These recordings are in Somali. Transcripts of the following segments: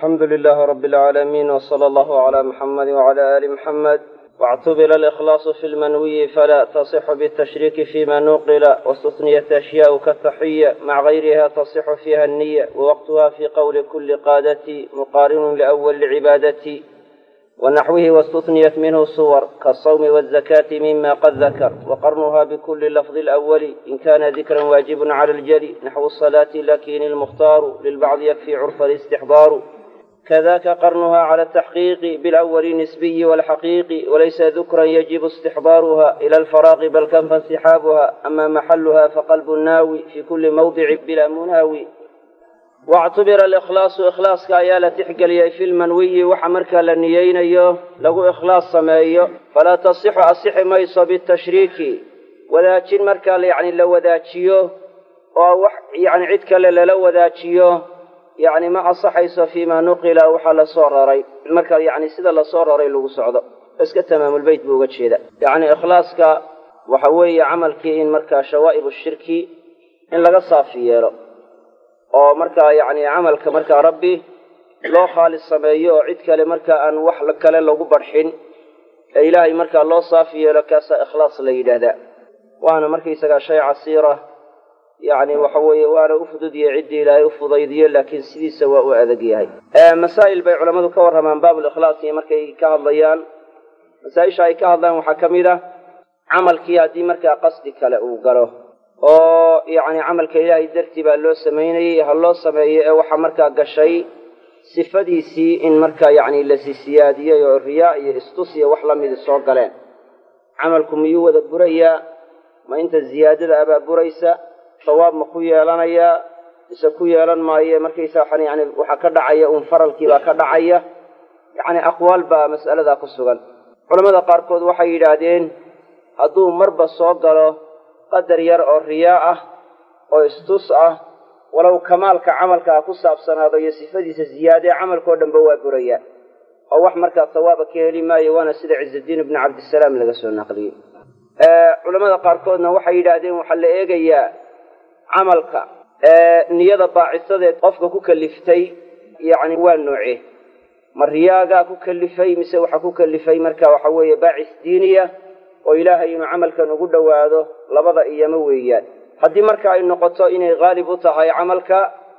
alxamdu lilahi rabi alcaalamiin wsala allahu calaa muxamadi wacala aali muxamed واctubila alإkhlaaصu fi lmanwiyi fala tasixu bالtashriiki fima nuqila waاstutniyat ashyaءu kataxiya maca gayriha tasixu fiha الniya wawaqtuha fi qowli kuli qaadati muqaarinu liأwali cibaadati wanaxwihi wاstutniyat minhu suwar kaالsawmi wالzakati mima qad dakar waqarnuha bkuli lafظi اlأwali in kana dikra waajib clى اljali naxwu الصalaati lakin اlmukhtaaru lilbacdi yakfi curfa اlاstixdaaru kadaka qarnuha clى ataxqiiqi bilawali nisbiyi walxaqiiqi walaysa dukran yajibu istixdaaruha ila alfaraaqi bal kanfa insixaabuha ama maxaluha faqalbu naawi fi kuli mawdici bila munaawi wactubira alikhlaasu ikhlaaska ayaa la tixgeliyey fi lmanwiyi waxa markaa la niyeynayo lagu ikhlaas sameeyo falaa tasixu asixi mayso bitashriiki wadaajin markaa yani la wadaajiyo oo wax yani cid kale lala wadaajiyo yani ma asaxayso fima nuqila waxaa lasoo raray marka yani sida lasoo raray lagu socdo iska tamaamulbeyt buu uga jeeda yani ikhlaaska waxa weeye camalkii in markaa shawaa'ib shirki in laga saafi yeelo oo markaa yani camalka markaa rabbi loo khaalis sameeyo oo cid kale markaa aan wax kale lagu barxin ee ilaahay markaa loo saafi yeelo kaasaa ikhlaas la yidhaahdaa waana markaysagaa shay casiira yani waxa weeye waana u fududyahay ciddii ilaahay u fudaydiyo laakiin sidiisa waa u adag yahay masaa'il bay culammadu ka warramaan baablikhlaasi markay ka hadlayaan masaa-isha ay ka hadlaan waxaa ka mid ah camalkii haddii markaa qasdi kale uu galo oo yacni camalka ilaahay dartii baa loo samaynayey ha loo sameeyo ee waxaa markaa gashay sifadiisii in markaa yacni la sisiyaadiyey oo riyaa iyo istus iyo wax lamidi soo galeen camalku miyuu wada burayaa ma inta ziyaadada abaa buraysa sawaab ma ku yeelanayaa mise ku yeelan maayo markaysa waxaan yani waxaa ka dhacaya uun faralkii baa ka dhacaya yacni aqwaal baa mas'aladaa ku sugan culamada qaarkood waxay yidhaahdeen hadduu marba soo galo qadar yar oo riyaa ah oo istus ah walow kamaalka camalka ha ku saabsanaado iyo sifadiisa ziyaadee camalkao dhanba waa burayaa oo wax markaa sawaaba ka heli maayo waana sida cizudiin ibnu cabdisalaam laga soo naqliyey culamada qaarkoodna waxay yidhaahdeen waxaa la eegayaa camalka niyada baacisadeed qofka ku kaliftay yacni waa nooce ma riyaagaa ku kalifay mise waxaa ku kalifay marka waxa weeye baacis diiniya oo ilaahay inuu camalkan ugu dhowaado labada iyama weeyaan haddii marka ay noqoto inay haalib u tahay camalka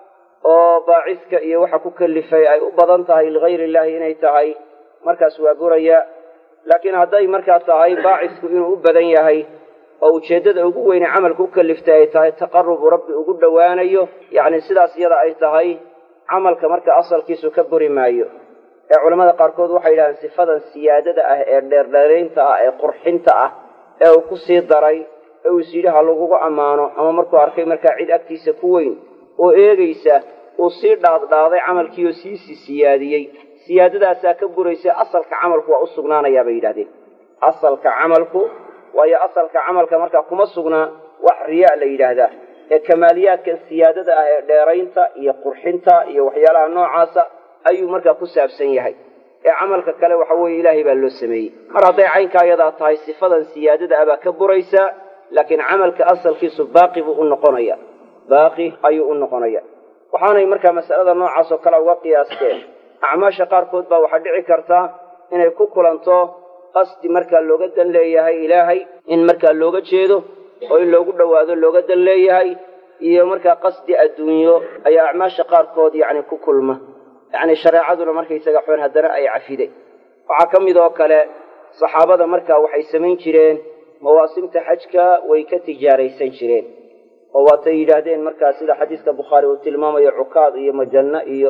oo baaciska iyo waxa ku kalifay ay u badan tahay ligayr illahi inay tahay markaas waa buraya laakiin hadday markaa tahay baacisku inuu u badan yahay oo ujeeddada ugu weyne camalka u kaliftay ay tahay taqarubu rabbi ugu dhowaanayo yacni sidaas iyada ay tahay camalka marka asalkiisu ka buri maayo ee culamada qaarkood waxay yidhahdeen sifadan siyaadada ah ee dheerdheeraynta ah ee qurxinta ah ee uu ku sii daray ee uu is yidhi ha lagugu ammaano ama markuu arkay markaa cid agtiisa ku weyn oo eegaysa uu sii dhaadhaaday camalkii oo siisii siyaadiyey siyaadadaasaa ka buraysa asalka camalku waa u sugnaanayaa bay yidhahdeen asalka camalku waayo asalka camalka markaa kuma sugnaa wax riyaa la yidhaahdaa ee kamaaliyaadkan siyaadada ah ee dheeraynta iyo qurxinta iyo waxyaalaha noocaasa ayuu markaa ku saabsan yahay ee camalka kale waxa weeye ilaahay baa loo sameeyey mar hadday caynkaa iyadaa tahay sifadan siyaadada ah baa ka buraysaa laakiin camalka asalkiisu baaqi buu u noqonaya baaqi ayuu u noqonaya waxaanay markaa masalada noocaas oo kale uga qiyaasteen acmaasha qaarkood baa waxaa dhici karta inay ku kulanto qasdi markaa looga dan leeyahay ilaahay in markaa looga jeedo oo in loogu dhowaado looga dan leeyahay iyo markaa qasdi adduunyo ayaa acmaasha qaarkood yacni ku kulma yacni shareecaduna markaysaga xun haddana ay cafiday waxaa ka mid oo kale saxaabada markaa waxay samayn jireen mawaasimta xajka way ka tijaaraysan jireen oo waatay yidhaahdeen markaa sida xadiiska bukhaari uu tilmaamayo cukaad iyo majanno iyo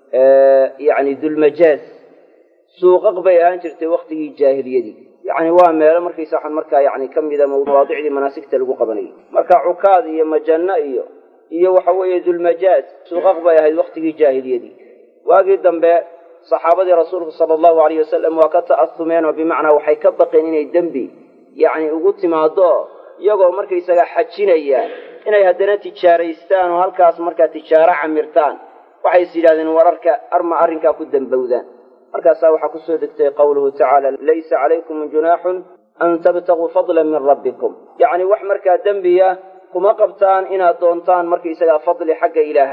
yacni dulmajaaz suuqaq bay ahaan jirtay waktigii jaahiliyadii yacni waa meelo markaysa waxaan markaa yani ka mida mawaadicdii manaasigta lagu qabanayay marka cukaad iyo majanno iyo iyo waxa weeye dulmajaaz suuqaq bay ahayd waktigii jaahiliyadii waagii dambe saxaabadii rasuulku sala allahu alayh wasalam waa ka ta'asumeen oo bimacnaa waxay ka baqeen inay dembi yacni ugu timaado iyagoo markaysaga xajinaya inay haddana tijaaraystaan oo halkaas markaa tijaaro camirtaan waxay is yidhahdeen wararka arma arrinkaa ku dembowdaan markaasaa waxaa kusoo degtay qawluhu tacaala laysa calaykum junaaxun an tabtaguu fadlan min rabbikum yacni wax markaa dembiya kuma qabtaan inaad doontaan markaysagaa fadli xagga ilaahaya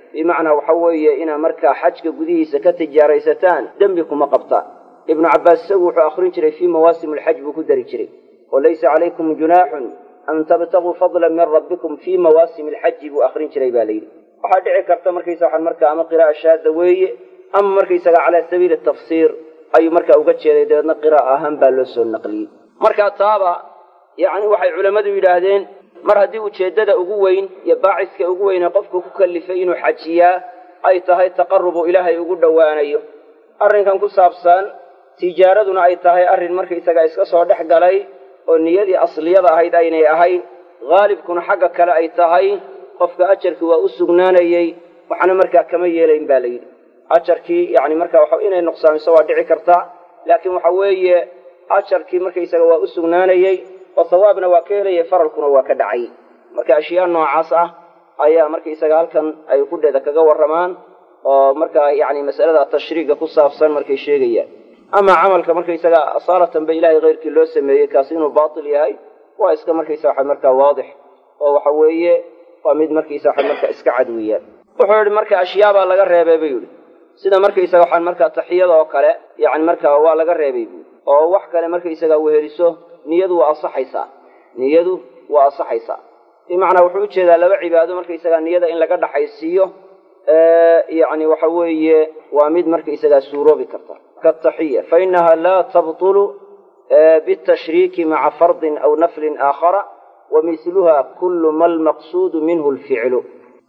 bimacnaa waxa weeye inaa markaa xajka gudihiisa ka tijaaraysataan dembi kuma qabtaan ibnu cabbaas isagu wuxuu akhrin jiray fii mawaasim alxaj buu ku dari jiray oo laysa calaykum junaaxun an tabtaguu fadlan min rabbikum fii mawaasim alxaji buu akhrin jiray baa layidhi waxaa dhici karta markaysa waxaan markaa ama qira'a shaada weeye ama markaysaga calaa sabiili tafsiir ayuu markaa uga jeeday dabeedna qiraa'a ahaan baa loo soo naqliyey markaa taaba yacni waxay culammadu yidhaahdeen mar haddii ujeeddada ugu weyn iyo baaciska ugu weyne qofku ku kallifay inuu xajiyaa ay tahay taqarubu ilaahay ugu dhowaanayo arrinkan ku saabsan tijaaraduna ay tahay arrin markaysaga iska soo dhex galay oo niyadii asliyada ahayd aynay ahayn haalibkuna xagga kale ay tahay qofka ajarkii waa u sugnaanayey waxna markaa kama yeelayn baa layidhi ajarkii yani markaa waxa inay nuqsaamiso waa dhici karta laakiin waxa weeye ajarkii markaysaga waa u sugnaanayey oo sawaabna waa ka helayay faralkuna waa ka dhacay marka ashyaa noocaas ah ayaa markaysaga halkan ay kudheeda kaga warramaan oo markaa yani masalada tashriiga ku saabsan markay sheegayaan ama camalka markaysaga asaalatan ba ilahay keyrkii loo sameeyey kaasi inuu baatil yahay waa iska markaysa waxa markaa waadix oo waxa weeye waa mid markaysa waxa markaa iska cad weeyaan wuxuu yihi marka ashyaabaa laga reebay buu yidhi sida markaysaga waxaan markaa taxiyada oo kale yani markaa waa laga reebay buu oo wax kale markaysaga weheliso niyadu waa asaxaysaa niyadu waa asaxaysaa bimacnaa wuxuu ujeedaa laba cibaado markaysaga niyada in laga dhaxaysiiyo yani waxa weeye waa mid markaysagaa suuroobi karta kataxiya fainaha laa tabtulu bitashriiki maca fardin aw naflin aakhara wa misluha kulu ma lmaqsuudu minhu lficlu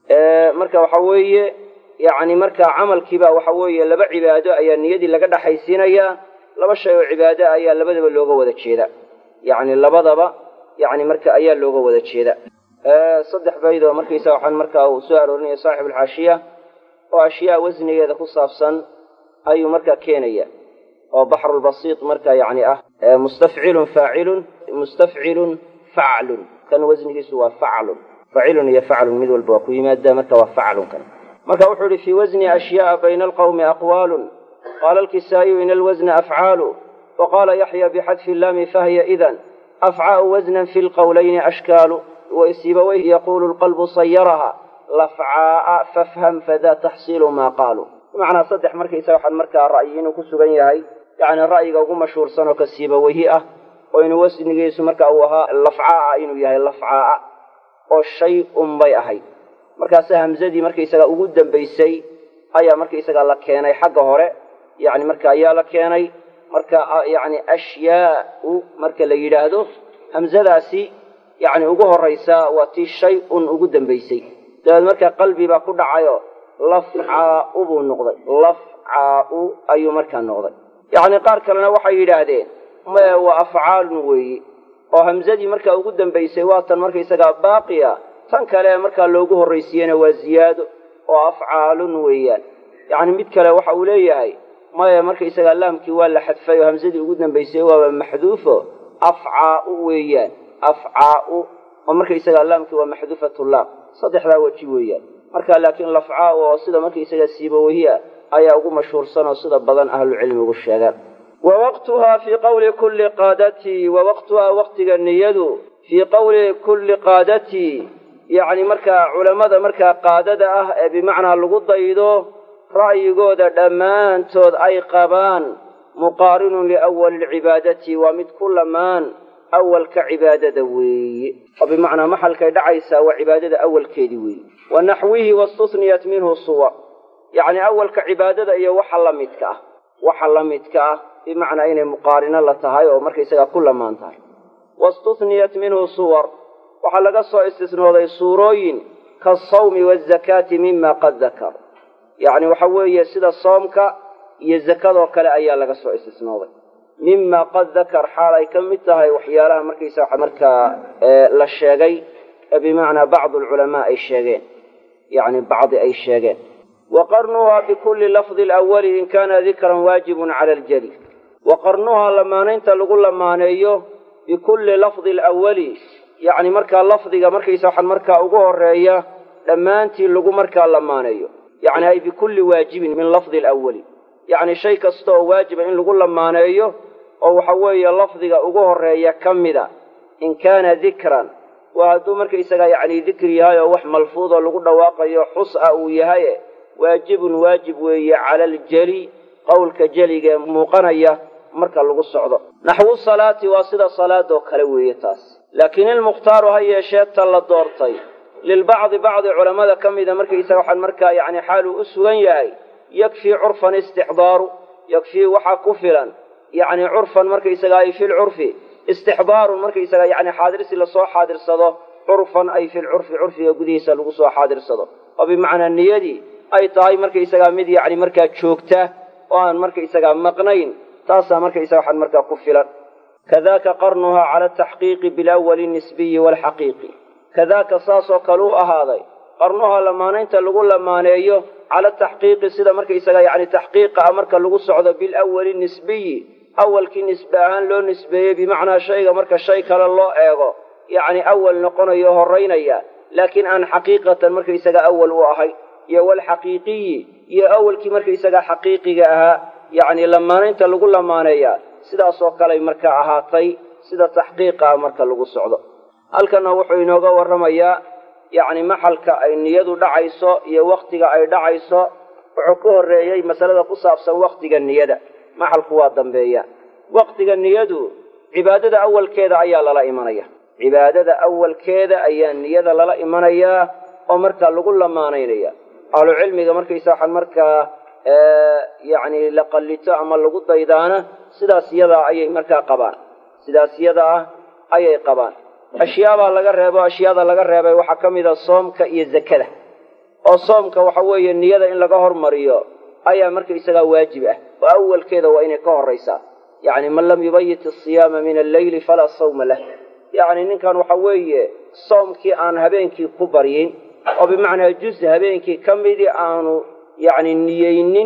marka waxa weeye yani markaa camalkiiba waxa weeye laba cibaado ayaa niyadii laga dhaxaysiinayaa laba shay oo cibaado ayaa labadaba looga wada jeeda yani labadaba yani marka ayaa looga wada jeeda saddex bayd oo markaysa waxaan markaa uu soo aroorinaya saaxib alxaashiya oo ashyaa wasnigeeda ku saabsan ayuu markaa keenaya oo baxrulbasiit marka yani ah mustafcilun faacilun mustafcilun faclun kan wasnigiisu waa faclun facilun iyo faclun mid walba waa ku yimaada marka waa faclun kan marka wuxuu ihi fii wasni ashyaaa bayna alqawmi aqwaalun qaala alkisaa'iyu in alwasna afcaalu waqaala yaxya bixadfi laami fahiya idan afcaau wasnan fi lqowlayni ashkaalu waisibaweyh yaquulu lqalbu sayaraha lafcaaa fafham fada taxsiilu maa qaaluu bimacnaa saddex markaysa waxaan markaa ra'yi inuu ku sugan yahay yacni ra'yiga ugu mashhuursan oo ka siibaweyhi ah oo inuu wasnigiisu marka uu ahaa lafcaaa inuu yahay lafcaaa oo shay un bay ahayd markaase hamzadii markaysaga ugu dambaysay ayaa markaysaga la keenay xagga hore yani marka ayaa la keenay marka yani ashyaau marka la yidhaahdo hamzadaasi yani ugu horaysa waa tii shay un ugu dambaysay dabeed marka qalbi baa ku dhacayo lafcaau buu noqday lafcaau ayuu markaa noqday yacni qaar kalena waxay yidhaahdeen maya waa afcaalun weeye oo hamzadii markaa ugu dambaysay waa tan markaysagaa baaqiya tan kale markaa loogu horraysiiyena waa ziyaado oo afcaalun weeyaan yacni mid kale waxa uu leeyahay maya markaysagaa laamkii waa la xadfay oo hamsadii ugu dambaysay waaba maxduufo afcaau weeyaan afcaau oo markaysagaa laamkii waa maxduufatu laam saddexdaa weji weeyaan marka laakiin lafcaau oo sida markaysagaa siibawahiya ayaa ugu mashhuursan oo sida badan ahlucilmigu sheegaan wa waqtuhaa fii qawli kulli qaadatii wa waqtuhaa waqtiga niyadu fii qawli kulli qaadatii yacni markaa culammada markaa qaadada ah ee bimacnaa lagu daydo ra'yigooda dhammaantood ay qabaan muqaarinun liawali lcibaadati waa mid ku lamaan awalka cibaadada weeye oo bimacnaa maxalkay dhacaysaa waa cibaadada awalkeedii weeye wa naxwihi wastusniyat minhu suwar yacni awalka cibaadada iyo waxa la midka ah waxa la midka ah bimacnaa inay muqaarino la tahay oo markaysagaa ku lamaan tahay wastusniyat minhu suwar waxaa laga soo istisnooday suurooyin kaasawmi waazakaati mima qad dakar yacni waxa weeye sida soomka iyo zakadoo kale ayaa laga soo istisnooday mima qad dakar xaal ay ka mid tahay waxyaalaha markaysa markaa la sheegay ee bimacnaa bacdu alculamaa ay sheegeen yacni bacdi ay sheegeen wa qarnuhaa bikulli lafdi alawali in kaana dikran waajibun cala aljali wa qarnuhaa lamaanaynta lagu lamaaneeyo bikulli lafdi alawali yacni markaa lafdiga markaysa waxaan markaa ugu horeeya dhammaantii lagu markaa lamaaneeyo yacni ay bikulli waajibin min lafdi alawali yacni shay kasta oo waajiba in lagu lamaaneeyo oo waxa weeye lafdiga ugu horeeya ka mida in kaana dikran waa hadduu markaysaga yacni dikri yahay oo wax malfuud oo lagu dhawaaqayo xus ah uu yahaye waajibun waajib weeye cala aljeli qowlka jeliga ee muuqanaya marka lagu socdo naxwu salaati waa sida salaadoo kale weeye taas laakiin ilmukhtaaru ha yeeshee ta la doortay lilbacdi bacdi culammada ka mida markaysaga waxaan markaa yacni xaaluu u sugan yahay yakfii curfan istixdaaru yakfii waxaa ku filan yacni curfan markaysaga ay fi lcurfi istixdaarun markaysaga yacni xaadirsi lasoo xaadirsado curfan ay fi lcurfi curfiga gudihiisa lagu soo xaadirsado oo bimacnaa niyadii ay tahay markaysagaa mid yacni markaa joogta oo aan markaysagaa maqnayn taasaa markaysaga waxaan markaa ku filan kadaka qarnuhaa cala ataxqiiqi bilawali nisbiyi waalxaqiiqi kadaaka saasoo kale u ahaaday qarnuhaa lamaanaynta lagu lamaaneeyo cala taxqiiqi sida markaysaga yacni taxqiiqa ah marka lagu socdo bilawali nisbiyi awalkii nisbe ahaan loo nisbeeyey bimacnaa shayga marka shay kale loo eego yacni awal noqonayo horaynaya laakiin aan xaqiiqatan markaysaga awal u ahay iyo walxaqiiqiyi iyo awalkii markaysaga xaqiiqiga ahaa yacni lamaanaynta lagu lamaaneeyaa sidaasoo kaley marka ahaatay sida taxqiiqa ah marka lagu socdo halkanna wuxuu inooga warramayaa yacni maxalka ay niyadu dhacayso iyo wakhtiga ay dhacayso wuxuu ka horreeyey masalada ku saabsan wakhtiga niyada maxalku waa dambeeya wakhtiga niyadu cibaadada awalkeeda ayaa lala imanaya cibaadada awalkeeda ayaa niyada lala imanayaa oo markaa lagu lamaanaynaya ahlucilmiga markaysa waxaan markaa yacni la qallito ama lagu daydaana sidaas yadaa ayay markaa qabaan sidaas yada ah ayay qabaan ashyaabaa laga reebo ashyaada laga reebay waxaa ka mid a soomka iyo zakada oo soomka waxa weeye niyada in laga hormariyo ayaa markaysagaa waajib ah oo awalkeeda waa inay ka horraysaa yacni man lam yubayit asiyaama min alleyli falaa sawma lah yacni ninkan waxa weeye soomkii aan habeenkii ku baryin oo bimacnaa juz habeenkii ka midii aanu yacni niyeynin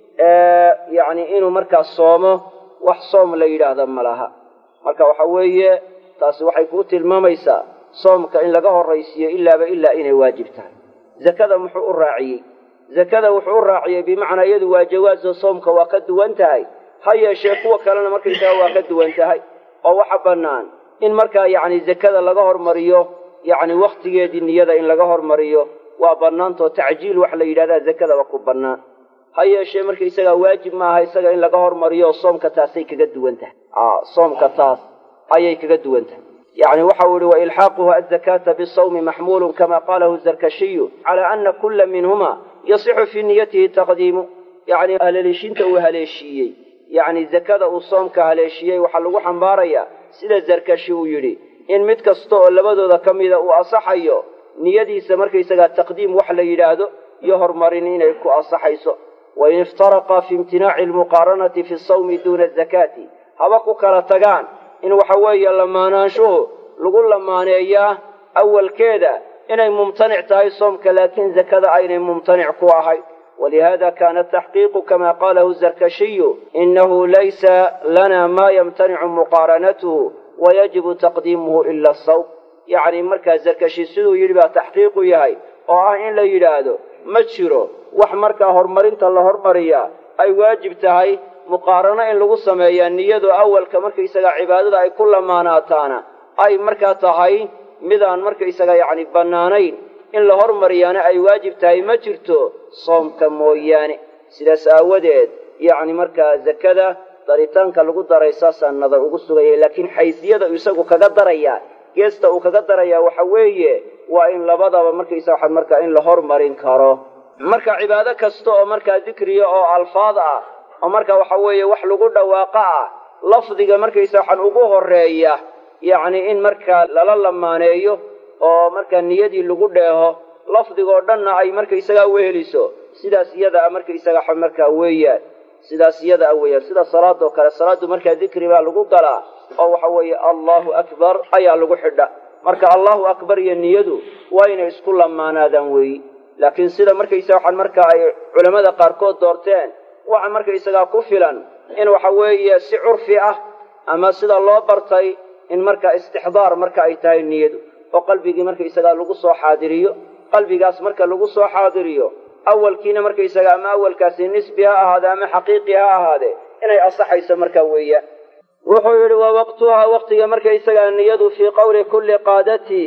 yacni inuu markaa soomo wax soom la yidhaahda ma laha marka waxa weeye taasi waxay kuu tilmaamaysaa soomka in laga horraysiiyo ilaaba ilaa inay waajib tahay zakada muxuu u raaciyey zakada wuxuu u raaciyey bimacnaa iyadu waa jawaazo soomka waa ka duwan tahay ha yeeshee kuwa kalena markaysaga waa ka duwan tahay oo waxa bannaan in markaa yacni zakada laga hormariyo yacni wakhtigeedii niyada in laga hormariyo waa bannaantoo tacjiil wax la yidhahdaa zakadaba ku bannaan ha yeeshee markaysagaa waajib maaha isaga in laga hormariyo soomka taasay kaga duwan tahay soomka taas ayay kaga duwan tahay yacni waxa uu yihi wailxaaquhu azakaata bisawmi maxmuulun kama qalahu zarkashiyu cala ana kula minhuma yasixu fii niyatihi taqdiimu yacni haleeshinta uu haleeshiiyey yacni zakada uu soomka haleeshiyey waxaa lagu xambaarayaa sida zarkashi uu yidhi in mid kasta oo labadooda ka mida uu asaxayo niyadiisa markaysagaa taqdiim wax la yidhaahdo iyo horumarin inay ku asaxayso wain iftaraqa fi imtinaaci almuqaaranati fi sawmi duuna azakaati haba ku kala tagaan in waxa weeye lamaanaanshuhu lagu lamaaneeyaa awalkeeda inay mumtanic tahay soomka laakiin zakada aynay mumtanic ku ahayn walihada kana taxqiiqu kama qalahu zarkashiyu inahu laysa lana ma yamtanicu muqaaranatuhu wayajibu taqdiimuhu ila asawm yacni markaa zarkashi siduu yidhi baa taxqiiqu yahay oo ah in la yidhaahdo ma jiro wax markaa horumarinta la hormariyaa ay waajib tahay muqaarano in lagu sameeyaa niyadu awalka markaysaga cibaadada ay ku lamaanaataana ay markaa tahay midaan markaysaga yacni bannaanayn in la hormariyaana ay waajib tahay ma jirto soomka mooyaane sidaas aawadeed yacni markaa zakada daritaanka lagu daray saasaa nadar ugu sugayay laakiin xaysiyada isagu kaga darayaa geesta uu kaga darayaa waxa weeye waa in labadaba markaysa waxaa markaa in la hormarin karo marka cibaado kasta oo markaa dikriya oo alfaad ah oo marka waxa weeye wax lagu dhawaaqo ah lafdiga markaysa waxaan ugu horeeya yacni in markaa lala lamaaneeyo oo markaa niyadii lagu dheeho lafdigoo dhanna ay markaysagaa weheliso sidaas iyada a markaysaga markaa weeyaan sidaas iyada a weeyaan sida salaadoo kale salaaddu markaa dikri baa lagu galaa oo waxa weeye allahu akbar ayaa lagu xidha marka allahu akbar iyo niyadu waa inay isku lamaanaadaan weeyi laakiin sida markaysa waxaan markaa ay culammada qaarkood doorteen waxa markaysagaa ku filan in waxa weeye si curfi ah ama sida loo bartay in markaa istixdaar marka ay tahay niyadu oo qalbigii markaysagaa lagu soo xaadiriyo qalbigaas marka lagu soo xaadiriyo awalkiina markaysaga ama awalkaasi nisbi ha ahaade ama xaqiiqi ha ahaade inay asaxayso markaa weeyaan wuxuu yidhi wa waqtuhaa waqtiga markaysagaa niyadu fii qowli kulli qaadatii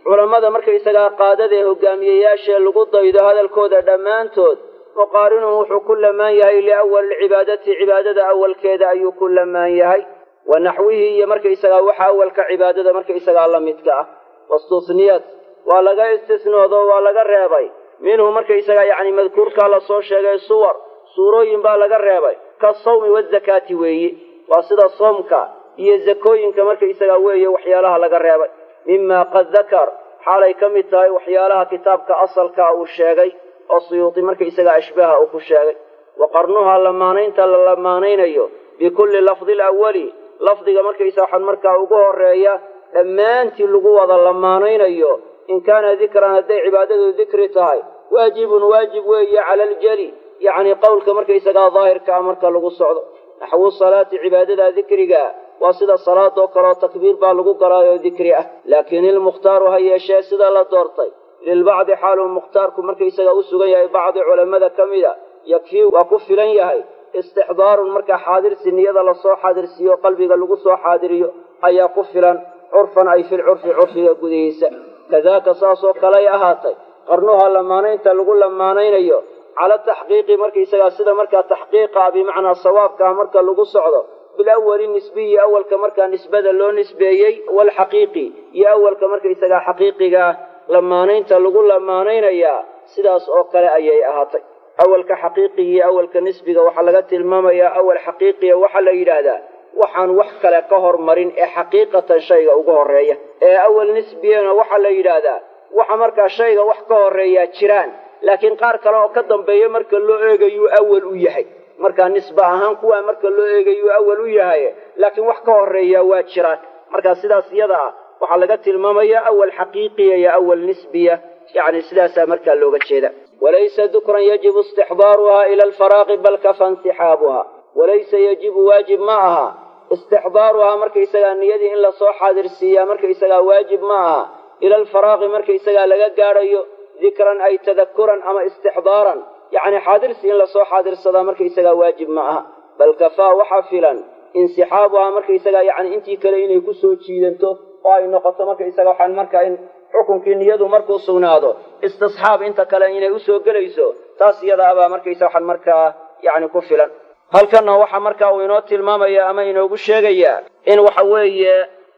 culammada markaysagaa qaadada ee hogaamiyeyaashae lagu daydo hadalkooda dhammaantood muqaarinun wuxuu ku lamaan yahay liawali cibaadati cibaadada awalkeeda ayuu ku lamaan yahay wa naxwihii iyo markaysagaa waxa awalka cibaadada markaysagaa la midka ah wastusniyad waa laga istisnoodo waa laga reebay minhu markaysagaa yacni madkuurkaa lasoo sheegay suwar suurooyin baa laga reebay ka sawmi wazakaati weeye waa sida soomka iyo zakooyinka markaysagaa weeye waxyaalaha laga reebay mima qad dakar xaalay ka mid tahay waxyaalaha kitaabka asalkaa uu sheegay oo suyuudi markaysagaa ashbaha uu ku sheegay wa qarnuhaa lamaanaynta la lamaanaynayo bikulli lafdi lawali lafdiga markaysa waxaan markaa ugu horeeya dhammaantii lagu wada lamaanaynayo in kaana dikran hadday cibaadadu dikri tahay waajibun waajib weeye cala aljali yacni qowlka markaysagaa daahirka ah marka lagu socdo naxwu salaati cibaadada dikriga waa sida salaadoo kaleoo takbiir baa lagu galaayoo dikri ah laakiin ilmukhtaaru ha yeeshee sida la doortay lilbacdi xaaluu mukhtaarku markaysaga u sugan yahay bacdi culammada ka mida yakfii waa ku filan yahay istixdaarun markaa xaadirsi niyada lasoo xaadirsiiyo qalbiga lagu soo xaadiriyo ayaa ku filan curfan ay filcurfi curfiga gudihiisa kadaaka saasoo kaley ahaatay qarnuha lamaanaynta lagu lamaanaynayo cala taxqiiqi markaysagaa sida markaa taxqiiqa ah bimacnaa sawaabkaa marka lagu socdo bilawali nisbiyi awalka markaa nisbada loo nisbeeyey walxaqiiqi iyo awalka markaysagaa xaqiiqigaa lamaanaynta lagu lamaanaynayaa sidaas oo kale ayay ahaatay awalka xaqiiqiga iyo awalka nisbiga waxaa laga tilmaamayaa awal xaqiiqiya waxaa la yidhaahdaa waxaan wax kale ka hormarin ee xaqiiqatan shayga ugu horeeya ee awal nisbiyana waxaa la yidhaahdaa waxa markaa shayga wax ka horeeyaa jiraan laakiin qaar kale oo ka dambeeya marka loo eegayuu awal u yahay markaa nisba ahaan kuwaa marka loo eegayuu awal u yahay laakiin wax ka horeeyaa waa jiraan markaa sidaas iyada ah waxaa laga tilmaamayaa awal xaqiiqiya iyo awal nisbiya yacni sidaasaa markaa looga jeeda walaysa dukran yajibu istixdaaruhaa ila alfaraaqi bal kafa insixaabuha walaysa yajibu waajib ma aha istixdaaruhaa markaysagaa niyadii in lasoo xaadirsiiyaa markaysagaa waajib ma aha ila alfaraaqi markaysagaa laga gaadhayo dikran ay tadakuran ama istixdaaran yacni xaadirsi in lasoo xaadirsadaa markaysagaa waajib ma aha bal kafaa waxaa filan insixaabuhaa markaysagaa yacni intii kale inay kusoo jiidanto oo ay noqoto markaysaga waxaan markaa in xukunkii niyadu markuu sugnaado istisxaab inta kale inay usoo gelayso taas iyada abaa markaysa waxaan markaa yacni ku filan halkanna waxaa markaa uu inoo tilmaamaya ama inoogu sheegayaa in waxa weeye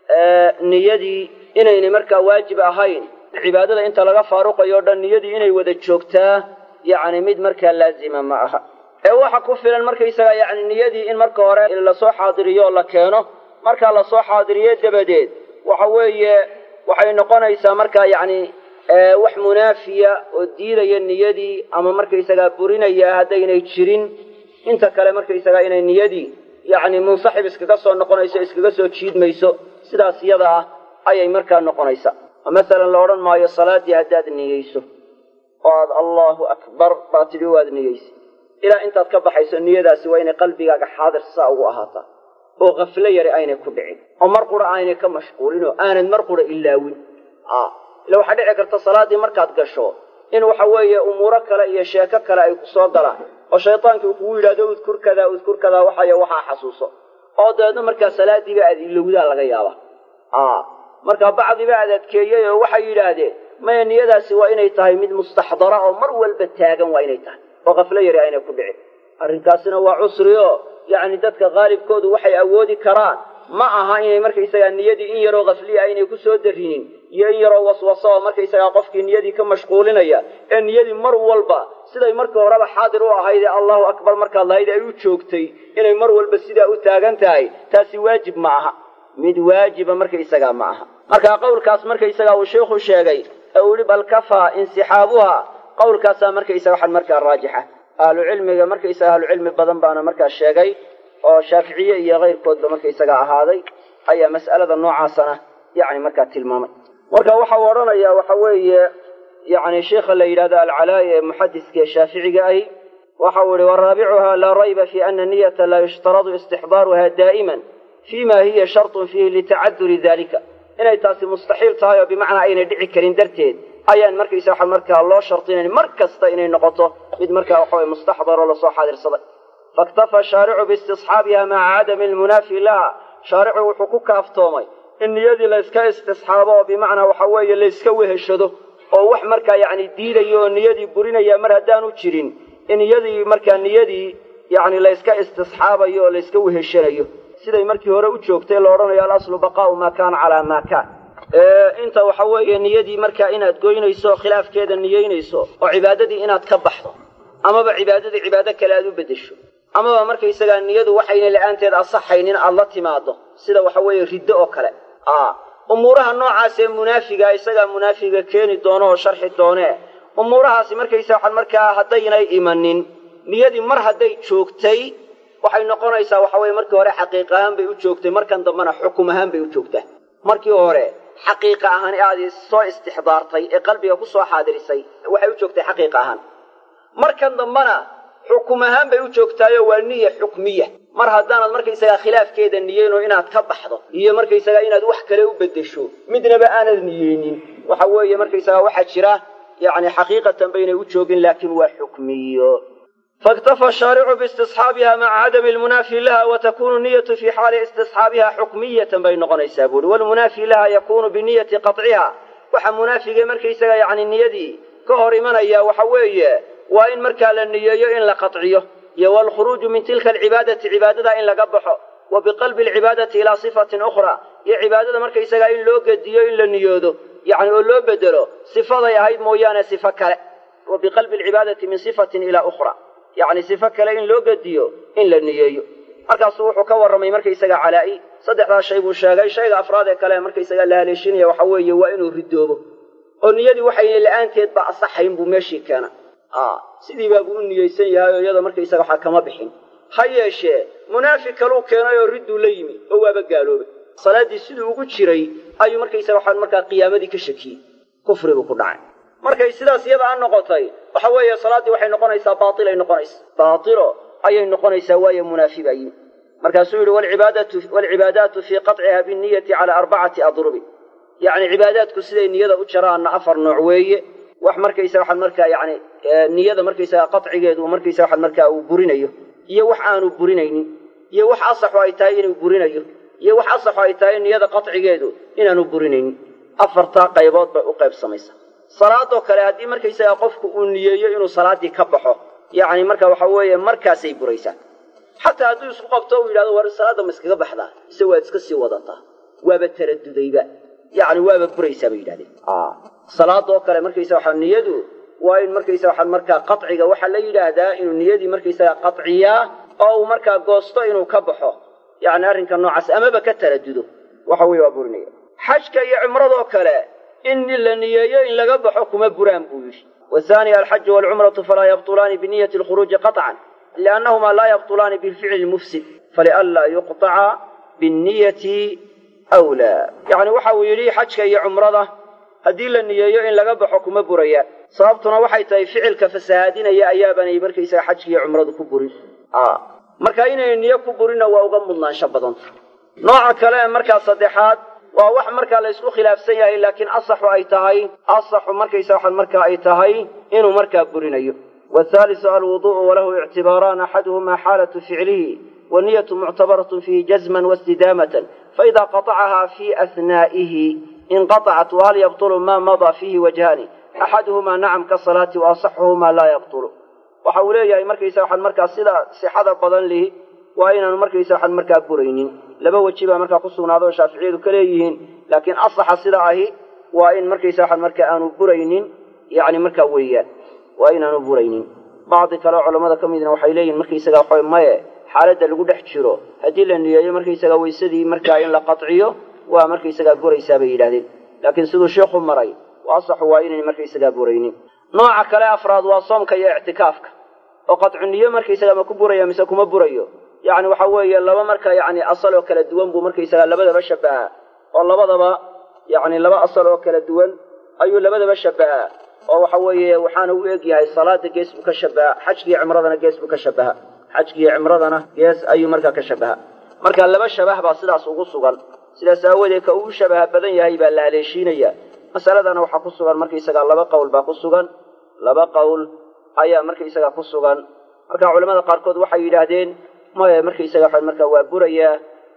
niyadii inaynay markaa waajib ahayn cibaadada inta laga faaruqayo o dhan niyadii inay wada joogtaa yacni mid markaa laazima ma aha ee waxa ku filan markaysaga yacni niyadii in marka hore lasoo xaadiriyo oo la keeno markaa lasoo xaadiriyo dabadeed waxa weeye waxay noqonaysaa markaa yacni wax munaafiya oo diidaya niyadii ama markaysagaa burinaya haddaynay jirin inta kale markaysagaa inay niyadii yacni munsaxib iskaga soo noqonayso iskaga soo jiidmayso sidaas iyada ah ayay markaa noqonaysaa oo masalan la odhan maayo salaaddii haddaad niyeyso oo aad allahu akbar baa tidhi waad niyeysa ilaa intaad ka baxayso niyadaasi waa inay qalbigaaga xaadir saa ugu ahaataa oo kaflo yari aynay ku dhicin oo mar qura aynay ka mashquulin oo aanad mar qura ilaawin ila waxaa dhici karta salaaddii markaad gasho in waxa weeye umuuro kale iyo sheeko kale ay ku soo galaan oo shaytaankii uu kugu yidhahdo udkur kadaa udkur kadaa waxayo waxaa xasuuso oo dabeedna markaa salaadiiba aad ilowdaa laga yaaba markaa bacdiba aad adkeeyey oo waxay yidhaahdeen maya niyadaasi waa inay tahay mid mustaxdara oo mar walba taagan waa inay tahay oo kaflo yari aynay ku dhicin arrinkaasina waa cusri oo yacni dadka qaalibkoodu waxay awoodi karaan ma aha inay markaysagaa niyadii in yaroo kafliya aynay ku soo darinin iyo in yaroo waswaso oo markaysagaa qofkii niyadii ka mashquulinaya ee niyadii mar walba siday markii horeba xaadir u ahayd ee allahu akbar markaad lahayd ay u joogtay inay mar walba sidaa u taagan tahay taasi waajib ma aha mid waajiba markaysagaa ma aha markaa qowlkaas markaysagaa uu sheikhu sheegay ee uu yihi bal kafaa insixaabuha qowlkaasaa markaysaga waxan markaa raajixa ahlucilmiga markaysaga ahlucilmi badan baana markaa sheegay oo shaaficiye iyo keyrkoodba markaysaga ahaaday ayaa mas'alada noocaasana yacni markaa tilmaamay marka waxa uu odhanayaa waxa weeye yacni sheikha la yidhahdo alcalaa'i ee muxadiska ee shaaficiga ahi waxa uu yihi waraabicuha laa rayba fi ana niyata laa yushtaradu istixdaaruha daa'iman fima hiya shartun fiihi litacaduri dalika inay taasi mustaxiil tahay oo bimacnaa aynay dhici karin darteed ayaan markaysa waxa markaa loo shardinayn mar kasta inay noqoto mid markaa waxaweye mustaxdaroo lasoo xaadirsaday faiktafa shaaricu biistisxaabiha maca cadami almunaafi laha shaaricu wuxuu ku kaaftoomay in niyadii layska istisxaabo oo bimacnaa waxa weeye layska weheshado oo wax markaa yacni diidaya oo niyadii burinaya mar haddaanu jirin in iyadii markaa niyadii yacni layska istisxaabayo oo layska weheshanayo siday markii hore u joogtay la odhanayo alaslu baqaa'u maa kaana calaa maa kaan inta waxa weeye niyadii markaa inaad goynayso khilaafkeeda niyeynayso oo cibaadadii inaad ka baxdo amaba cibaadadii cibaado kale aad u beddesho amaba markaysagaa niyadu waxayna la-aanteed asaxaynin aad la timaado sida waxa weeye riddo oo kale umuuraha noocaas ee munaafiga isagaa munaafiga keeni doono oo sharxi doonee umuurahaasi markaysa waxaan markaa haddaynay imanin niyadii mar hadday joogtay waxay noqonaysaa waxa weye markii hore xaqiiq ahaan bay u joogtay markan dambena xukum ahaan bay u joogtaa markii hore xaqiiqa ahaan aad soo istixdaartay ee qalbiga ku soo xaadirisay waxay u joogtay xaqiiqa ahaan markan dambena xukum ahaan bay u joogtaayo waa niya xukmiya mar haddaanad markaysagaa khilaafkeeda niyeyno inaad ka baxdo iyo markaysagaa inaad wax kale u beddesho midnaba aanad niyeynin waxa weeye markaysagaa waxaa jira yacni xaqiiqatan baynay u joogin laakiin waa xukmiyo faiktafa shaaricu biistisxaabiha maca cadami lmunaafi laha wa takunu niyatu fii xaali istisxaabiha xukmiyatan bay noqonaysaa buuri walmunaafi laha yakunu biniyati qaطciha waxa munaafiga markaysaga yacni niyadii ka hor imanaya waxa weeye waa in markaa la niyeeyo in la qaطciyo iyo waalkhuruuju min tilka alcibaadati cibaadada in laga baxo wa biqalbi alcibaadati ilaa sifatin ukhra iyo cibaadada markaysagaa in loo gediyo in la niyoodo yacni oo loo bedelo sifaday ahayd mooyaane sifo kale wa biqalbi alcibaadati min sifatin ilaa ukhra yacni sifo kale in loo gediyo in la niyeeyo markaasuu wuxuu ka warramay markaysaga calaa'i saddexdaa shay buu sheegay shayga afraad ee kale markaysaga la haleeshinaya waxa weeye waa inuu ridoobo oo niyadii waxayna la-aanteed ba asaxayn buu meeshii keena sidii baabuu u niyeysan yahay oo iyada markaysaga waxaa kama bixin ha yeeshee munaafiq kaluu keenay oo ridduu la yimi oo waaba gaaloobay salaaddii siduu ugu jiray ayuu markaysaga waxaa markaa qiyaamadii ka shakiyey kufribuu ku dhacay markay sidaas iyada a noqotay waxa weeye salaaddii waxay noqonaysaa baailay noqonaysa baatilo ayay noqonaysaa waayo munaafi baa yimi markaasuu yidhi waalcibaadaatu fii qaطciha binniyati calaa arbacati adrubi yacni cibaadaadku siday niyada u jaraanna afar nooc weeye wax markaysa waxaan markaa yani niyada markaysaga qacigeedu markaysa waxaan markaa uu burinayo iyo wax aanu burinaynin iyo wax asaxu ay tahay inuu burinayo iyo wax asaxu ay tahay niyada qacigeedu inaanu burinaynin afartaa qaybood bay u qaybsamaysa salaadoo kale haddii markaysaga qofku uu niyeeyo inuu salaaddii ka baxo yacni marka waxa weeye markaasay buraysaa xataa hadduu isku qabto uu yidhahdo war salaadda ma iskaga baxdaa ise waad iska sii wadataa waaba taradudayba yacni waaba buraysaa bay yidhahdeen salaadoo kale markaysa waxaa niyadu waa in markaysa waxaa markaa qaciga waxaa la yidhaahdaa inuu niyadii markaysaga qaciyaa oo uu markaa goosto inuu ka baxo yacni arrinka noocaas amaba ka taradudo waxa weye waa burinaya xajka iyo cumradoo kale in la niyeeyo in laga baxo kuma buraan buu yidhi wathani alxaju waalcumratu falaa yabtulaani biniyati alkhuruuji qaطcan liannahumaa laa yabtulaani bilficli lmufsid falianlaa yuqطaca binniyati wlaa yacni waxa uu yidhi xajka iyo cumrada haddii la niyeeyo in laga baxo kuma burayaan sababtuna waxay tahay ficilka fasahaadinaya ayaabanay markaysaga xajkiiyo cumradu ku burin marka inay niyo ku burinna waa uga mudnaansho badanta nooca kale ee markaa saddexaad waa wax markaa la ysku khilaafsan yahay laakiin asaxu ay tahay asaxu markaysa waxan markaa ay tahay inuu markaa burinayo wthaalisu alwuduءu walahu ictibaaraan axaduhuma xaalatu ficlihi waniyatu muctabaratun fiihi jazman wastidaamatan faida qaطacaha fi ahnaa'ihi inqaطacat wahal yabطulu ma madaa fiihi wajhaani axaduhumaa nacam kasalaati waasaxuhumaa laa yabطulu waxa uu leeyahay markaysa waxaan markaa sida sixada badan lihi waa inaanu markaysa waxaan markaa buraynin laba weji baa markaa ku sugnaado oo shaaficiyadu ka leeyihiin laakiin asaxa sida ahi waa in markaysa waxaan markaa aanu buraynin yani markaa weeyaan waa inaanu buraynin bacdi kale oo culammada ka midna waxay leeyihin markaysaga waxa maye xaaladda lagu dhex jiro haddii la niyeeyo markaysaga weysadii markaa in la qaciyo waa markaysagaa buraysaa bay yidhahdeen laakiin siduu sheikhu maray asaxu waa inayn markaysagaa buraynin nooca kale afraad waa soomka iyo ictikaafka oo qadcu niyo markaysaga ma ku buraya mise kuma burayo yacni waxa weeye laba marka yacni asal oo kala duwan buu markaysagaa labadaba shabahaa oo labadaba yacni laba asal oo kala duwan ayuu labadaba shabahaa oo waxa weeye waxaana u eg yahay salaada gees buu ka shabaha xajkiiyo cimradana gees buu ka shabaha xajkiiyo cimradana gees ayuu markaa ka shabaha marka laba shabah baa sidaas ugu sugan sidaas aawadeed ka uu shabaha badan yahay baa la haleeshiinaya masaladana waxaa ku sugan markaysagaa laba qowl baa ku sugan laba qowl ayaa markaysaga ku sugan marka culamada qaarkood waxay yidhaahdeen maya markaysaga waxa markaa waa burayaa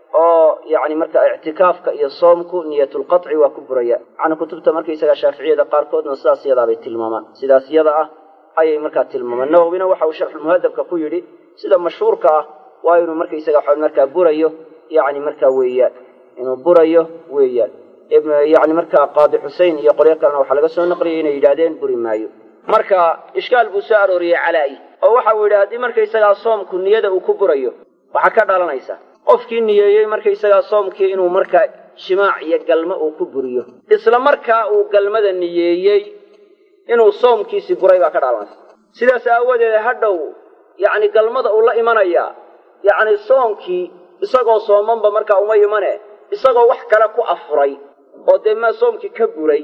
oo yani marka ictikaafka iyo soomku niyatulqaci waa ku buraya macna kutubta markaysaga shaaficiyada qaarkoodna sidaas iyadaabay tilmaamaan sidaas iyada ah ayay markaa tilmaamaan nawowina waxa uu sharxulmuhadabka ku yidhi sida mashhuurka ah waa inuu markaysaga waxa markaa burayo yani markaa weeyaan inuu burayo weeyaan yani markaa qaadi xusein iyo qolyo kalena waxaa laga soo naqliyay inay yidhahdeen buri maayo marka ishkaal buu soo arooriyey calaa'i oo waxa uu yidhi haddii markaysagaa soomku niyada uu ku burayo waxaa ka dhalanaysa qofkii niyeeyey markaysagaa soomkii inuu markaa jimaac iyo galmo uu ku buriyo isla markaa uu galmada niyeeyey inuu soomkiisi buray baa ka dhalanaysa sidaas aawadeed hadhow yacni galmada uu la imanayaa yacni soomkii isagoo soomanba markaa uma imane isagoo wax kale ku afuray oo dee maa soomkii ka buray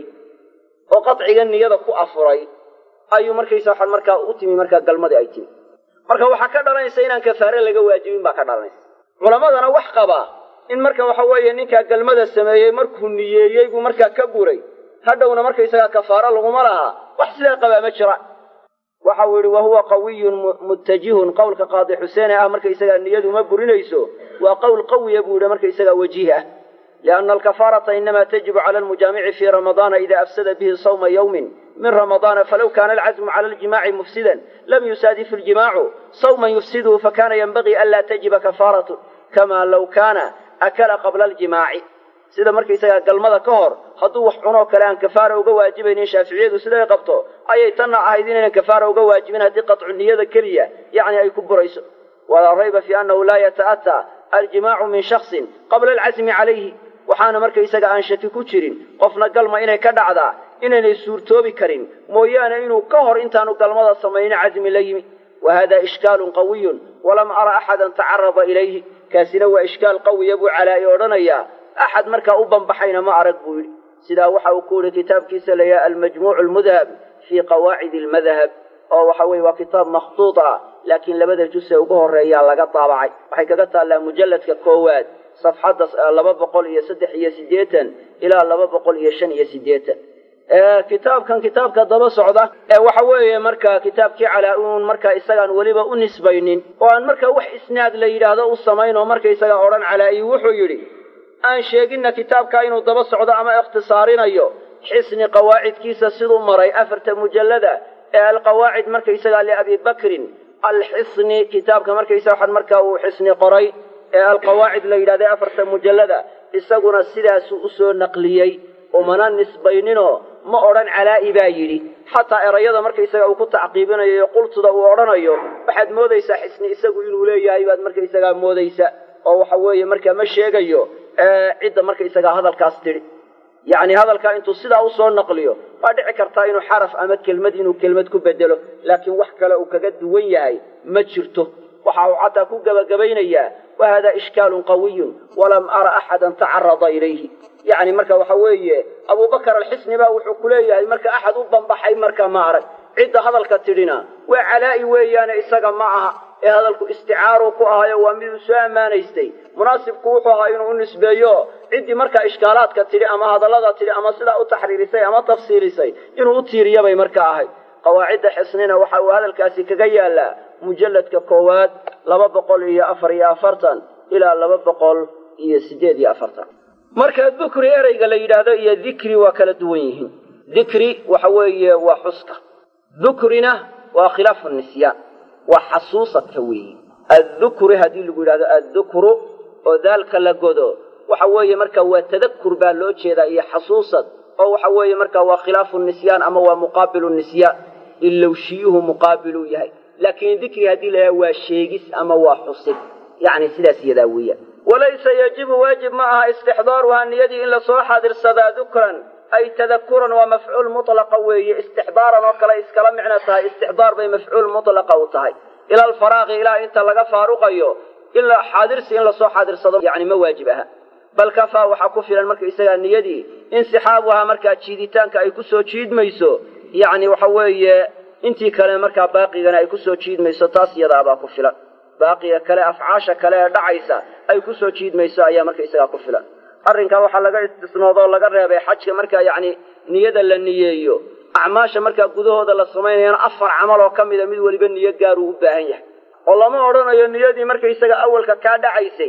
oo qadciga niyada ku afuray ayuu markaysa waxaan markaa u timi markaa galmadii ay timi marka waxaa ka dhalanaysa inaan kafaare laga waajibin baa ka dhalanaysa culammadana wax qabaa in marka waxa weeye ninkaa galmada sameeyey markuu niyeeyey buu markaa ka buray hadhowna markaysagaa kafaaro laguma lahaa wax sidaa qabaa ma jira waxa uu yidhi wahuwa qawiyun muttajihun qowlka qaadi xuseene ah markaysagaa niyadu ma burinayso waa qowl qawiya buu yidhi markaysagaa wajiih ah lianna alkafaarata inama tajibu cala almujaamici fii ramadaana ida afsada bihi sawma yawmin min ramadaana falow kana alcazmu cala aljimaaci mufsidan lam yusaadif iljimaacu sawman yufsiduhu fakana yanbagii anlaa tajiba kafaaratu kama low kaana akala qabla aljimaaci sida markaysagaa galmada ka hor hadduu wax cunoo kale aan kafaara uga waajibaynin shaaficiyadu siday qabto ayay tanna ahayd inaynan kafaara uga waajibin haddii qatcu niyada keliya yacni ay ku burayso walaa rayba fi annahu laa yata'ataa aljimaacu min shaksin qabla alcasmi calayhi waxaana markaysaga aan shaki ku jirin qofna galma inay ka dhacdaa inaynay suurtoobi karin mooyaane inuu ka hor intaanu galmada samaynin casmi la yimi wa hada ishkaalun qawiyun walam ara axadan tacarada ilayhi kaasina waa ishkaal qawiya buu calaa'i odhanayaa axad markaa u banbaxayna ma arag buu yidhi sidaa waxa uu ku yihi kitaabkiisa layaha almajmuucu almudhab fii qawaacidi almadhab oo waxa weye waa kitaab makhtuud ah laakiin labada jus ee ugu horeeyaa laga daabacay waxay kaga taallaa mujalladka koowaad safxadda laba boqol iyo saddex iyo siddeetan ilaa laba boqol iyo shan iyo siddeetan kitaabkan kitaabka daba socda ee waxa weeye marka kitaabkii calaa uun markaa isagaan weliba u nisbaynin oo aan marka wax isnaad la yidhaahdo u samayn oo markaysaga odhan calaa'i wuxuu yidhi aan sheeginna kitaabka inuu daba socdo ama ikhtisaarinayo xisni qawaacidkiisa siduu maray afarta mujallada ee alqawaacid markaysagaa liabi bakrin alxisni kitaabka markaysa waxaan markaa uu xisni qoray ee alqawaacid la yidhahda afarta mujallada isaguna sidaasuu usoo naqliyey umana nisbayninoo ma odhan calaa'i baa yidhi xataa erayada markaysaga uu ku tacqiibinayo iyo qultuda uu odhanayo waxaad moodaysaa xisni isagu inuu leeyahay baad markaysagaa moodaysa oo waxa weeye markaa ma sheegayo cidda markaysagaa hadalkaas tidhi yacni hadalkaa intuu sidaa usoo naqliyo waa dhici kartaa inuu xaraf ama kelmad inuu kelmad ku bedelo laakiin wax kale uu kaga duwan yahay ma jirto waxa uu xataa ku gebagabaynayaa wa hada ishkaalun qawiyun walam ara axadan tacarada ilayhi yacni marka waxa weeye abubakar alxisni baa wuxuu ku leeyahay marka axad u banbaxay marka ma arag cidda hadalka tidhina waa calaa'i weeyaane isaga ma aha ee hadalku isticaaruu ku ahayo waa miduu soo ammaanaystay munaasibku wuxuu ahaa inuu u nisbeeyo ciddii markaa ishkaalaadka tidhi ama hadallada tidhi ama sidaa u taxriirisay ama tafsiilisay inuu u tiiriyabay marka ahayd qawaacidda xisnina waxa uu hadalkaasi kaga yaalaa mujalladka koowaad laba boqol iyo afar iyo afartan ilaa laba boqol iyo siddeed iyo afartan marka dukri ereyga la yidhaahdo iyo dikri waa kala duwan yihiin dikri waxa weeye waa xuska dukrina waa khilaafu nisyaan waa xasuusadka weeye addukri haddii lagu yidhahdo addukru oo daalka la godo waxa weeye marka waa tadakur baa loo jeedaa iyo xasuusad oo waxa weeye marka waa khilaafu nisyaan ama waa muqaabilu nisyaan ilowshiyuhu muqaabiluu yahay laakiin dikri haddii la yidhahdo waa sheegis ama waa xusid yacni sidaas iyadaa weeyaan walaysa yajibu waajib ma aha istixdaaruhaa niyadii in lasoo xaadirsadaa dukran ay tadakuran waa mafcuul mutlaqa weeye istixdaaran oo kale iskala micno tahay istixdaar bay mafcuul mutlaqa u tahay ila alfaraaqi ilaa inta laga faaruqayo in xaadirsi in lasoo xaadirsado yani ma waajib aha bal kafaa waxaa ku filan marka isagaa niyadii insixaabuhaa markaa jiiditaanka ay kusoo jiidmayso yacni waxa weeye intii kale markaa baaqigana ay kusoo jiidmayso taas iyadaabaa ku filan baaqiga kale afcaasha kale ee dhacaysa ay kusoo jiidmayso ayaa marka isagaa ku filan arrinkaa waxaa laga istisnoodoo laga reebay xajka markaa yacni niyada la niyeeyo acmaasha markaa gudahooda la samaynayana afar camal oo ka mida mid weliba niyo gaaruu u baahan yahay oo lama odhanayo niyadii markaysaga awalka kaa dhacaysay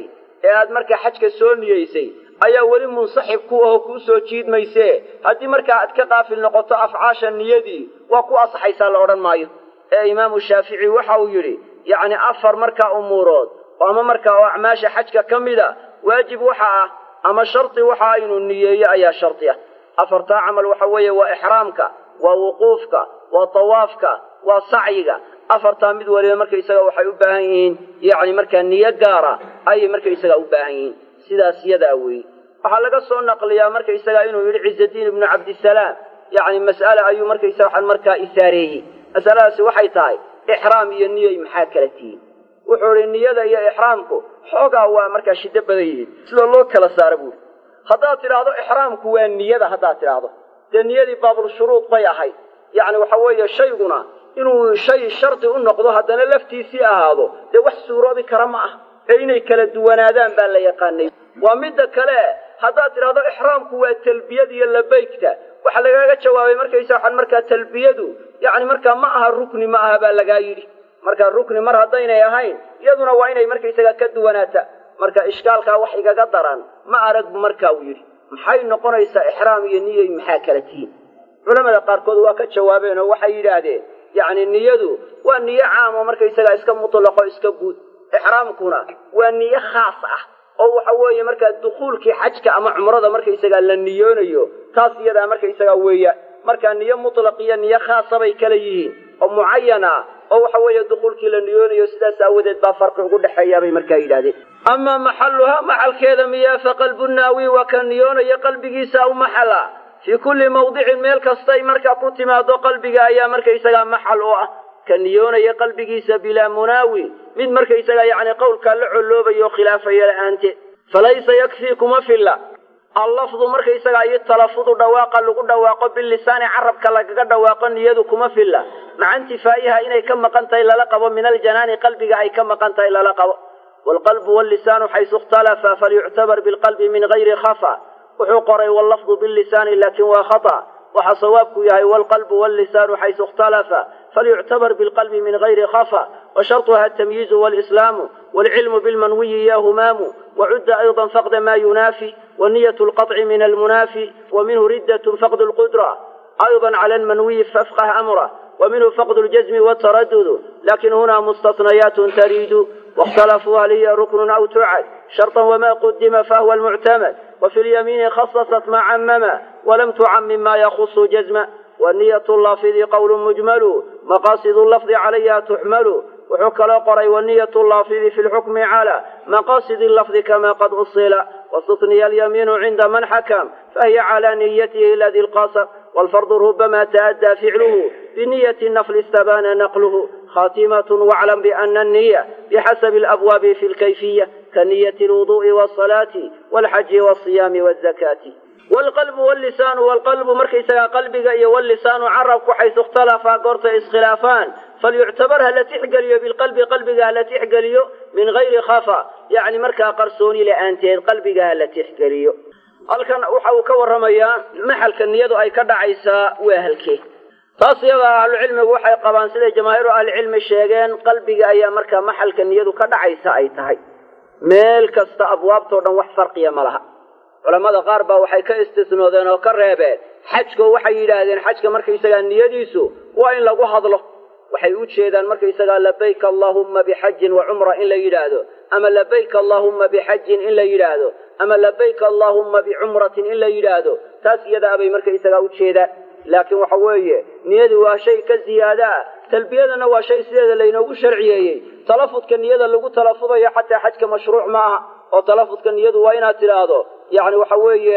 ee aad markaa xajka soo niyeysay ayaa weli munsaxib ku aho kuu soo jiidmayse haddii markaa aad ka qaafil noqoto afcaasha niyadii waa ku asaxaysaa la odhan maayo ee imaamu shaafici waxa uu yidhi yacni afar markaa umuurood ama markaa oo acmaasha xajka ka mid a waajib waxa ah ama shardi waxa inuu niyeeyo ayaa shardi ah afartaa camal waxa weeye waa ixraamka waa wuquufka waa tawaafka waa sacyiga afartaa mid waliba markaysaga waxay u baahan yihiin yacni markaa niyo gaara ayay markaysaga u baahan yihiin sidaas yadaa weeye waxaa laga soo naqliyaa markaysaga inuu yidhi ciisadiin ibnu cabdisalaam yacni mas'ale ayuu markaysaga waxaan markaa isaareeyey masaladaasi waxay tahay ixraam iyo niyay maxaa kala tihiin wuxuu idhi niyada iyo ixraamku xoogaa waa markaa shiddo badan yihiin sida loo kala saara buuri haddaad tidhaahdo ixraamku waa niyada haddaad tidhaahdo dee niyadii baabulshuruud bay ahayd yacni waxa weeye shayguna inuu shay shardi u noqdo haddana laftiisii ahaado dee wax suuroobi kara ma ah ee inay kala duwanaadaan baa la yaqaanay waa midda kale haddaad tidhahdo ixraamku waa talbiyada iyo labaygta waxaa lagaaga jawaabay markaysa waxaan markaa talbiyadu yacni markaa ma aha rukni ma aha baa lagaa yidhi markaa rukni mar haddaynay ahayn iyaduna waa inay markaysaga ka duwanaata marka ishkaalkaa wax igaga daran ma arag bu markaa uu yidhi maxay noqonaysaa ixraam iyo niyay maxaa kala tihiin culamada qaarkood waa ka jawaabeen oo waxay yidhaahdeen yacni niyadu waa niyo caam oo markaysagaa iska mutlaqo iska guud ixraamkuna waa niyo khaas ah oo waxa weeye markaa dukhuulkii xajka ama cumrada markaysagaa la niyoonayo taas iyadaa markaysagaa weeyaan markaa niyo mutlaq iyo niyo khaasa bay kala yihiin oo mucayan ah oo waxa weeye dukhuulkii la niyoonayo sidaas aawadeed baa farqi ugu dhexeeya bay markaa yidhahdeen amaa maxalluhaa maxalkeeda miyaa fa qalbu naawi waa ka niyoonaya qalbigiisa aw maxala fii kulli mawdicin meel kastay markaa ku timaado qalbiga ayaa markaysagaa maxal u ah ka niyoonaya qalbigiisa bilaa munaawi mid markaysagaa yacni qowlkaa la colloobayo khilaafaya la'aanteed falaysa yakfii kuma filla allafdu markaysagaa iyo talafudu dhawaaqa lagu dhawaaqo bilisaani carabka lagaga dhawaaqo niyadu kuma filla maca intifaa'iha inay ka maqan tahay lala qabo min aljanaani qalbiga ay ka maqan tahay lala qabo waalqalbu wallisaanu xaysu ikhtalafa falyuctabar bilqalbi min gayri khafa wuxuu qoray wallafdu bilisaani laakin waa khata waxa sawaabku yahay waalqalbu wallisaanu xaysu ikhtalafa falyuctabar bilqalbi min gayri khafa washarطuha atamyiizu walislaamu waalcilmu bilmanwiyi ya humaamu wacudda ayضa faqda ma yunaafi waniyة اlqaطci min almunaafi waminhu riddaة faqd اlqudra ayضa clى almanwiyi fafqah amra ومنه فقد الجزم والتردد لكن هنا مستثنيات تريد واختلفوا هل هي ركن أو تعد شرطا وما قدم فهو المعتمد وفي اليمين خصصت ما عمم ولم تعمم ما يخص جزما والنية اللافظ قول مجمل مقاصد اللفظ عليها تحمل وحك قري والنية اللافظ في الحكم على مقاصد اللفظ كما قد أصل واستثني اليمين عند من حكم فهي على نيته الذي القاصر والفرض ربما تأدى فعله بنية النفل استبان نقله خاتمة واعلم بأن النية بحسب الأبواب في الكيفية كنية الوضوء والصلاة والحج والصيام والزكاة والقلب واللسان والقلب مركيسا قلبك واللسان عربك حيث اختلفا قرط اسخلافان فليعتبرها التي حقليو بالقلب قلبك التي حقليو من غير خفا يعني مركا قرصوني لأنتين قلبك التي حقليو halkan waxa uu ka warramayaa maxalka niyadu ay ka dhacaysaa waa halkee taas iyada ahlucilmigu waxay qabaan siday jamaahiiru ahlicilmi sheegeen qalbiga ayaa markaa maxalka niyadu ka dhacaysa ay tahay meel kasta abwaabtao dhan wax farqiya ma laha culammada qaar baa waxay ka istisnoodeen oo ka reebeen xajko waxay yidhaahdeen xajka markaysagaa niyadiisu waa in lagu hadlo waxay u jeedaan markaysagaa labayka allaahumma bixajin wa cumra in la yidhaahdo ama labayka allaahumma bixajin in la yidhaahdo ama labayka allaahumma bicumratin in la yidhaahdo taas iyadaa bay markaysagaa u jeedaan laakiin waxa weeye niyadu waa shay ka ziyaada ah talbiyadana waa shay sideeda laynoogu sharciyeeyey talafudka niyada lagu talafudayo xataa xajka mashruuc ma aha oo talafudka niyadu waa inaad tidhaahdo yacni waxa weeye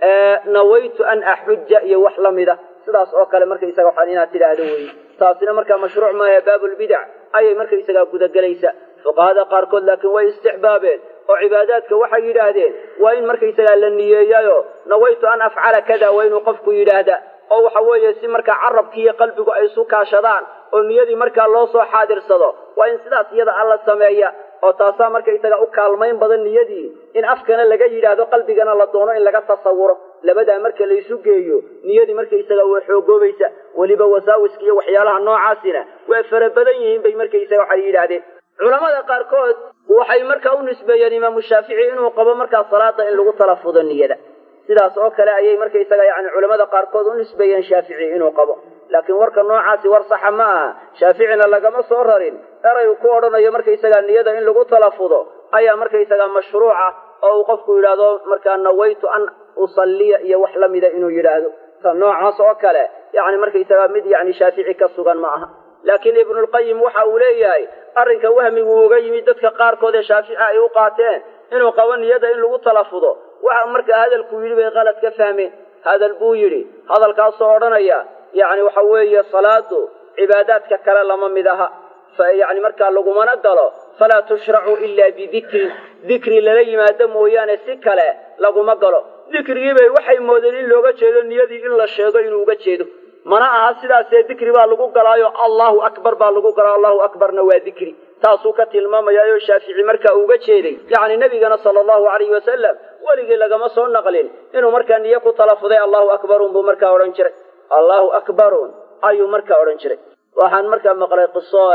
nawaytu an axuja iyo wax la mida sidaas oo kale markaysaga waxaan inaad tidhaahdo wey taasina markaa mashruuc maaha baabulbidac ayay markaysagaa gudagelaysa fuqahada qaarkood laakiin way istixbaabeen oo cibaadaadka waxay yidhaahdeen waa in markaysagaa la niyeeyayo nawaytu an afcala kada waa inuu qofku yidhaahda oo waxa weeye si markaa carabki iyo qalbigu ay isu kaashadaan oo niyadii markaa loo soo xaadirsado waa in sidaas iyada alla sameeya oo taasaa markaysaga u kaalmayn badan niyadii in afkana laga yidhaahdo qalbigana la doono in laga tasawuro labadaa marka laysu geeyo niyadii markaysaga waa xoogoobaysa weliba wasaawiska iyo waxyaalaha noocaasina waa fara badan yihiin bay markaysaga waxay yidhaahdeen culamada qaarkood waxay markaa u nisbeeyeen imaamu shaafici inuu qabo markaa salaada in lagu talafudo niyada sidaas oo kale ayay markaysaga yani culamada qaarkood u nisbeeyeen shaafici inuu qabo laakiin warka noocaasi war saxa ma aha shaaficina lagama soo rarin eraygu ku odhanayo markaysaga niyada in lagu talafudo ayaa markaysaga mashruuca oo uu qofku yidhaahdo markaa nawaytu an usalliya iyo wax la mida inuu yidhaahdo ta noocaas oo kale yani markaysaga mid yani shaafici ka sugan ma aha laakiin ibnulqayim waxa uu leeyahay arrinka wahmigu uga yimid dadka qaarkood ee shaafici ay u qaateen inuu qabo niyada in lagu talafudo waxa markaa hadalkuu yidhi bay qalad ka fahmeen hadal buu yidhi hadalkaasoo odhanaya yani waxa weeye salaadu cibaadaadka kale lama mid aha yani markaa lagumana galo falaa tushracu ila bidikrin dikri lala yimaado mooyaane si kale laguma galo dikrigiibay waxay moodeen in looga jeedo niyadii in la sheego inuu uga jeedo mana aha sidaasee dikri baa lagu galaayo allahu akbar baa lagu galaa allahu akbarna waa dikri taasuu ka tilmaamayaayoo shaafici markaa uga jeeday yacni nebigana sala allahu alayhi wasalam weligii lagama soo naqlin inuu markaa niyo ku talafuday allahu akbarun buu markaa odhan jiray allahu akbarun ayuu markaa odhan jiray waxaan markaa maqlay qiso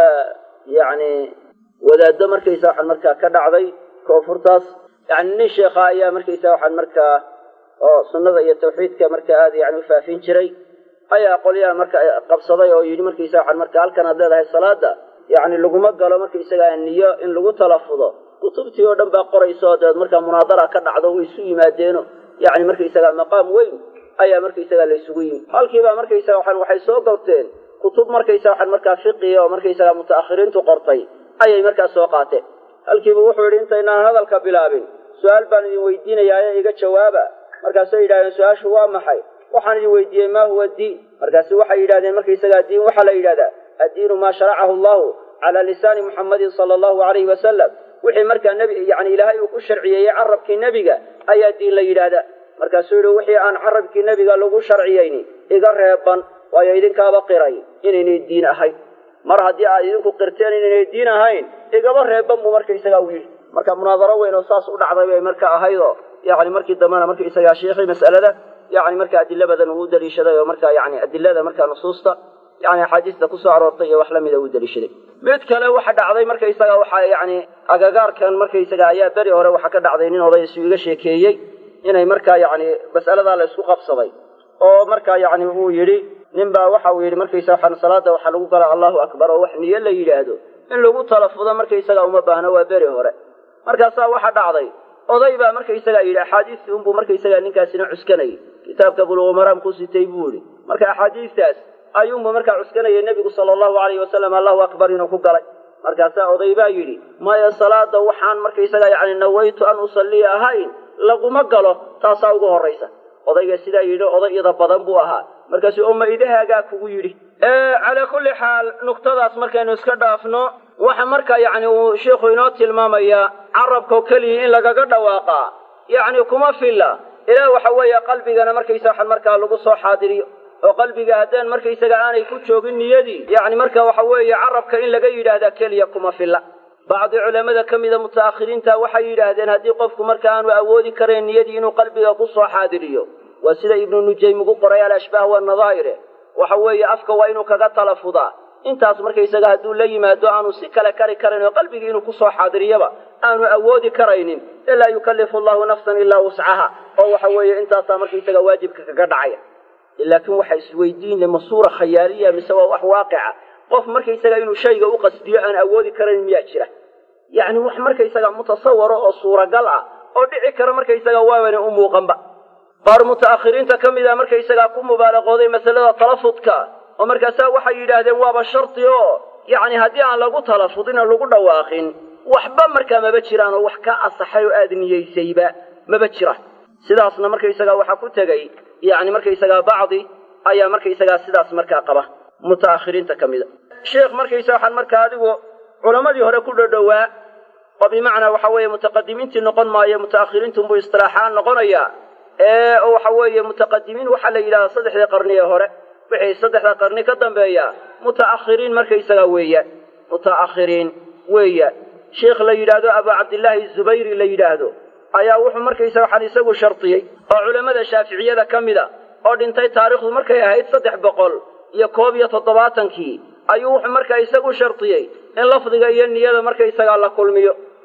yani wadaaddo markaysa waxaan markaa ka dhacday koonfurtaas yani nin sheekha ayaa markaysa waxaan markaa oo sunnada iyo tawxiidka markaa aada yani ufaafin jiray ayaa qolyaha marka qabsaday oo yidhi markaysa waxaan markaa halkan aad leedahay salaada yani laguma galo markaysagaa niyo in lagu talafudo kutubtii oo dhan baa qoraysa oo dabeed markaa munaadara ka dhacdo way isu yimaadeeno yani markaysagaa maqaam weyn ayaa markaysagaa la isugu yimid halkiibaa markaysaga waxaan waxay soo gawteen kutub markaysa waxaan markaa fiqiga oo markaysagaa muta'akhiriintu qortay ayay markaa soo qaateen halkiiba wuxuu yidhi intaynaan hadalka bilaabin su-aal baan idin weydiinayaa ee iga jawaaba markaasay yidhahdeen su-aashu waa maxay waxaan idin weydiiyey ma huwa diin markaasu waxay yidhahdeen markaysagaa diin waxaa la yidhahdaa addiinu maa sharacahu allahu calaa lisaani muxammadin sala allahu alayhi wasalam wixii markaa nebi yani ilaahay uu ku sharciyeeyey carabkii nebiga ayaa diin la yidhaahdaa markaasuu yidhi wixii aan carabkii nebiga lagu sharciyeyni iga reeban waayo idinkaaba qiray inaynay diin ahayn mar haddii aad idinku qirteen inaynay diin ahayn igaba reeban buu markaysagaa u yidhi marka munaadaro weyn oo saas u dhacday bay marka ahaydoo yani markii dambena markaysagaa sheikhay mas'alada yani marka adilo badan uu u daliishaday oo marka yani adilada markaa nusuusta yani axaadiista kusoo aroortay iyo wax lamida uu daliishaday mid kale waxa dhacday markaysaga waxa yani agagaarkan markaysaga ayaa beri hore waxa ka dhacday nin oday isu iga sheekeeyey inay markaa yani mas'aladaa la isku qabsaday oo markaa yani uu yidhi nin baa waxa uu yidhi markaysa waxaan salaada waxaa lagu galaa allahu akbar oo wax niyo la yidhaahdo in lagu talafudo markaysaga uma baahno waa beri hore markaasaa waxa dhacday oday baa markaysagaa yidhi axaadiistii unbuu markaysagaa ninkaasina cuskanayay kitaabka buluuqumaraam ku sitay buu yidhi marka axaadiistaas ayuunbu markaa cuskanayay nebigu sala allahu alayhi wasalam allahu akbar inuu ku galay markaasaa oday baa yidhi maya salaada waxaan markaysagaa yani nawaytu an usalliya ahayn laguma galo taasaa ugu horraysa odayga sidaa yidhi oday ida badan buu ahaa markaasuu oma idahaagaa kugu yidhi calaa kulli xaal nuktadaas markaynu iska dhaafno waxa marka yani uu sheikhu inoo tilmaamayaa carabkao keliya in lagaga dhawaaqaa yacni kuma filla ilaa waxa weeye qalbigana markaysa waxan markaa lagu soo xaadiriyo oo qalbiga haddaan markaysaga aanay ku joogin niyadii yacni marka waxa weeye carabka in laga yidhaahdaa keliya kuma filla bacdi culamada ka mida muta'akhiriinta waxay yidhaahdeen haddii qofku marka aanu awoodi karayn niyadii inuu qalbiga ku soo xaadiriyo waa sida ibnu nujaym ugu qoray alashbaah wanadaa'ire waxa weeye afka waa inuu kaga talafudaa intaas markaysaga hadduu la yimaado aanu si kale kari karayn oo qalbigii inuu kusoo xaadiriyaba aanu awoodi karaynin ilaa yukallifu allahu nafsan ilaa wuscaha oo waxa weeye intaasaa markaysaga waajibka kaga dhacaya laakiin waxa isweydiin ma suura khayaaliya mise waa wax waaqica qof markaysaga inuu shayga u qasdiyo aan awoodi karayn miyaa jira yacni wax markaysaga mutasawaro oo suuragal ah oo dhici kara markaysaga waabana u muuqanba qaar muta'akhiriinta ka mid a markaysagaa ku mubaalaqooday masalada talafudka oo markaasaa waxay yidhaahdeen waaba shardi oo yacni haddii aan lagu talafudin oo lagu dhawaaqin waxba markaa maba jiraan oo wax ka asaxay oo aada niyeysayba maba jira sidaasna markaysagaa waxaa ku tegey yacni markaysagaa bacdi ayaa markaysagaa sidaas markaa qaba muta'akhiriinta ka mida sheekh markaysa waxaan markaa adigu culammadii hore ku dhodhowaa oo bimacnaa waxa weeye mutaqadimiintii noqon maayo muta'akhiriintunbuu istilaaxaan noqonayaa ee waxa weeye mutaqadimiin waxaa la yidhahdaa saddexdii qarni ee hore wixii saddexda qarni ka dambeeya muta'akhiriin markaysagaa weeyaan muta'akhiriin weeyaan sheikh la yidhaahdo abu cabdillaahi zubayri la yidhaahdo ayaa wuxuu markaysaga waxaan isagu shardiyey oo culammada shaaficiyada ka mida oo dhintay taariikhdu markay ahayd saddex boqol iyo koob iyo toddobaatankii ayuu wuxuu markaa isagu shardiyey in lafdiga iyo niyada markaysagaa la kulmiyo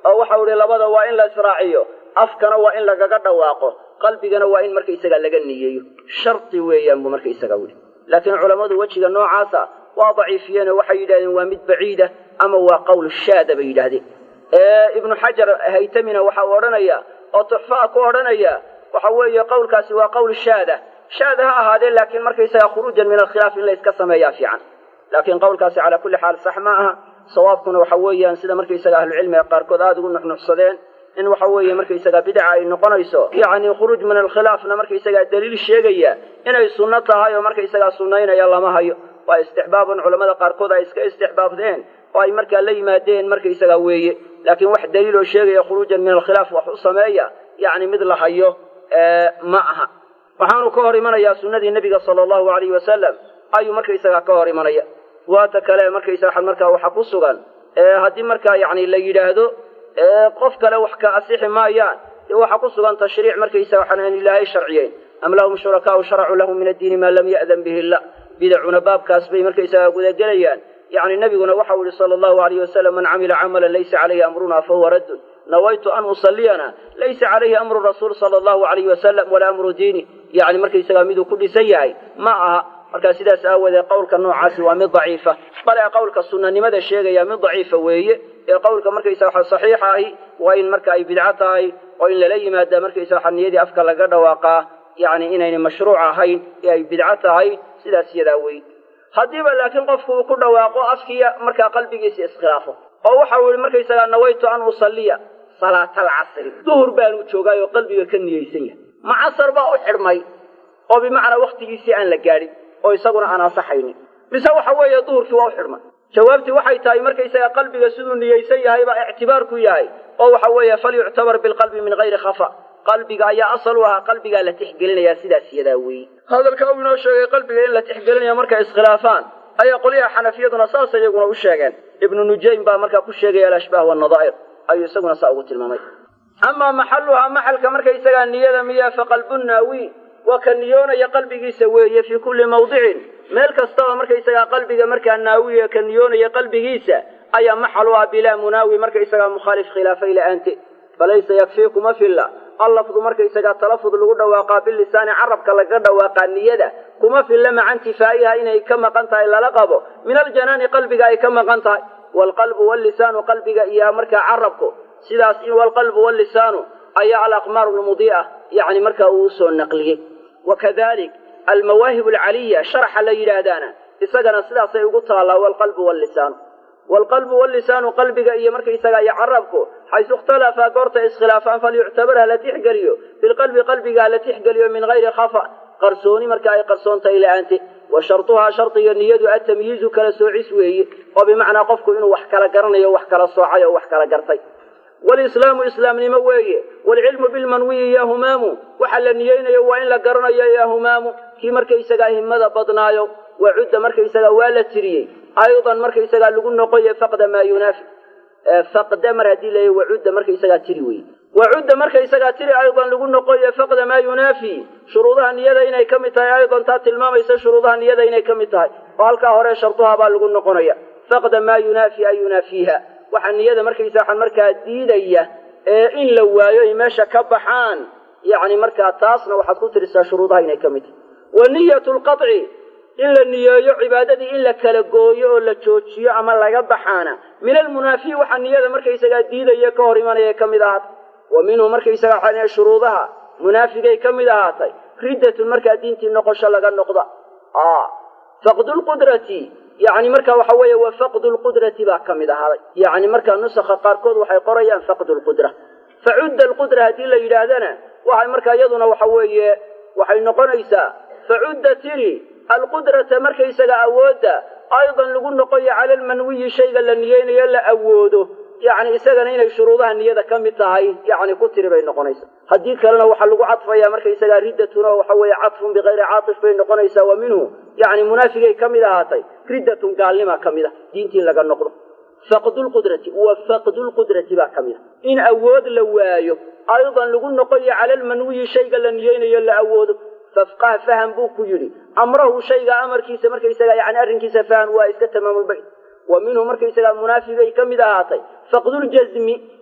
oo waxau ihi labada waa in la israaciyo afkana waa in lagaga dhawaaqo qalbigana waa in markaysaga laga niyeeyo shardi weeyaan buu markaysaga wili laakiin culammadu wejiga noocaasa waa daciifiyeen oo waxay yidhahdeen waa mid baciida ama waa qowl shaada bay yidhaahdeen ibnu xajar haytamina waxa uu odhanaya oo tuxfaa ku odhanaya waxa weeye qowlkaasi waa qowl shaada shaada ha ahaadee laakiin markaysaga khuruujan min alkhilaaf in la iska sameeyaa fiican laakiin qowlkaasi calaa kulli xaal sax ma aha sawaabkuna waxa weeyaan sida markaysaga ahlucilmiga qaarkood aada ugu nuxnuxsadeen in waxa weeye markaysaga bidca ay noqonayso yacni khuruuj min alkhilaafna markaysagaa daliil sheegaya inay sunno tahay oo markaysagaa sunnaynaya lama hayo waa istixbaabun culammada qaarkood ay iska istixbaabdeen oo ay markaa la yimaadeen markaysagaa weeye laakiin wax daliil oo sheegaya khuruujan min alkhilaaf wax u sameeya yacni mid la hayo ma aha waxaanu ka hor imanayaa sunnadii nebiga sala allahu alayhi wasalam ayuu markaysagaa ka hor imanaya waata kale markaysaga markaa waxa ku sugan haddii markaa yacni la yidhaahdo qof kale wax ka asixi maayaan dee waxaa ku sugan tashriic markaysaga waxaan aan ilaahay sharciyeyn am lahum shurakaau sharacuu lahum min addiini maa lam ya'dan bihi illah bidacuna baabkaas bay markaysaga gudagelayaan yacni nebiguna waxau yihi sala allahu alayh wasalam man camila camalan laysa calayhi amruna fahuwa raddun nawaytu an usalliyana laysa calayhi amru rasuul sala allahu alayhi wasalam walaa amru diini yacni markaysaga miduu ku dhisan yahay ma aha markaa sidaas aawoodee qowlka noocaasi waa mid daciifa bale qowlka sunnanimada sheegaya mid daciifa weeye ee qowlka markaysa waxa saxiixa ahi waa in marka ay bidco tahay oo in lala yimaada markaysa waxa niyadii afka laga dhawaaqaa yacni inaynay mashruuc ahayn ee ay bidco tahay sidaas iyadaa wey haddiiba laakiin qofku uu ku dhawaaqo afkiiya markaa qalbigiisa iskhilaafo oo waxa uu yihi markaysagaa nawaytu an usalliya salaata alcasri duhur baanu joogaay oo qalbiga ka niyeysan yahay ma casar baa u xidhmay oo bimacnaa waktigiisii aan la gaadhin oo isaguna aan ansaxaynin mise waxa weeye duhurkii waa u xidhmay jawaabtii waxay tahay markaysaga qalbiga siduu niyeysan yahay baa ictibaar ku yahay oo waxa weeye falyuctabar bilqalbi min hayri khafa qalbiga ayaa asal u ahaa qalbigaa la tixgelinayaa sidaas iyadaa weeye hadalka uu inoo sheegay qalbiga in la tixgelinaya markay iskhilaafaan ayaa qolyaha xanafiyaduna saas iyaguna u sheegeen ibnu nujaym baa markaa ku sheegaya alashbaah wanadaa'ir ayuu isaguna saa ugu tilmaamay amaa maxaluhaa maxalka markaysagaa niyada miya faqalbu naawi waa ka niyoonaya qalbigiisa weeye fii kulli mawdicin meel kastaba markaysagaa qalbiga markaa naawiya ka niyoonaya qalbigiisa ayaa maxal u ah bilaa munaawi markaysagaa mukhaalif khilaafay la-aante falaysa yakfiikuma filla allafdu markaysagaa talafud lagu dhawaaqaa bilisaani carabka laga dhawaaqaa niyada kuma filla maca intifaa'iha inay ka maqan tahay lala qabo min aljanaani qalbiga ay ka maqan tahay waalqalbu wallisaanu qalbiga iyo markaa carabku sidaas in walqalbu wallisaanu ayaa alaqmaaru lmudii'a yacni markaa uu usoo naqliyey wakadalik almawaahib alcaliya sharaxa la yidhaahdaana isagana sidaasay ugu taallaa walqalbu wallisaanu waalqalbu wallisaanu qalbiga iyo markaysaga iyo carabku xaysu ikhtalafaa goorta iskhilaafaan falyuctabar ha la tixgeliyo bilqalbi qalbiga ha la tixgeliyo min hayri khafa qarsooni marka ay qarsoontahay la-aante wa shartuhaa shardiga niyadu atamyiizu kala soocis weeye oo bimacnaa qofku inuu wax kala garanayo wax kala soocay oo wax kala gartay walislaamu islaamnimo weeye waalcilmu bilmanwiyi ya humaamu waxa la niyeynayo waa in la garanayo ya humaamu kii markaysagaa himada badnaayo wacudda markaysagaa waa la tiriyey aydan markaysagaa lagu noqoye faqda maa yunaafi faqda mar haddii la wacudda markaysagaa tiri weye wacudda markaysagaa tiri aydan lagu noqoye faqda maa yunaafi shuruudaha niyada inay ka mid tahay aydan taa tilmaamaysa shuruudaha niyada inay ka mid tahay oo halkaa hore sharduhaa baa lagu noqonaya faqda maa yunaafi ay yunaafiiha waxaa niyada markaysa waxaa markaa diidaya ee in la waayo ay meesha ka baxaan yacni markaa taasna waxaad ku tirisaa shuruudaha inay ka mid tahay wa niyatu lqaci in la niyeeyo cibaadadii in la kala gooyo oo la joojiyo ama laga baxaana min almunaafi waxaa niyada markaysagaa diidaya ka hor imanaya ka mid ahaatay wa minhu markaysaga waxaa shuruudaha munaafigay ka mid ahaatay riddatun markaa diintii noqosho laga noqda faqdu lqudrati yani marka waxa weeye wa faqdu lqudrati baa ka mid ahaaday yani markaa nusakha qaarkood waxay qorayaan faqdu lqudra facudda alqudra haddii la yidhaahdana waxay markaa iyaduna waxa weeye waxay noqonaysaa facudda tiri alqudrata markaysaga awoodda aydan lagu noqoyo cala almanwiyi shayga la niyeynayo la awoodo yani isagana inay shuruudaha niyada ka mid tahay yani ku tiri bay noqonaysaa haddii kalena waxaa lagu cadfaya markaysaga riddatun oo waxa weeye cadfun bikayri caatif bay noqonaysaa wa minhu yani munaafigay ka mid ahaatay riddatun gaalnima ka mid a diintii laga noqdo faqdu lqudrati wa faqdu lqudrati baa ka mid a in awood la waayo aydan lagu noqoyo cala almanwiyi shayga la niyeynayo la awoodo fafqah faham buu ku yidhi amrahu shayga amarkiisa markaysaga yani arrinkiisa faham waa iska tamaamulbayt wa minhu markaysagaa munaafigay ka mid ahaatay faqduljasmi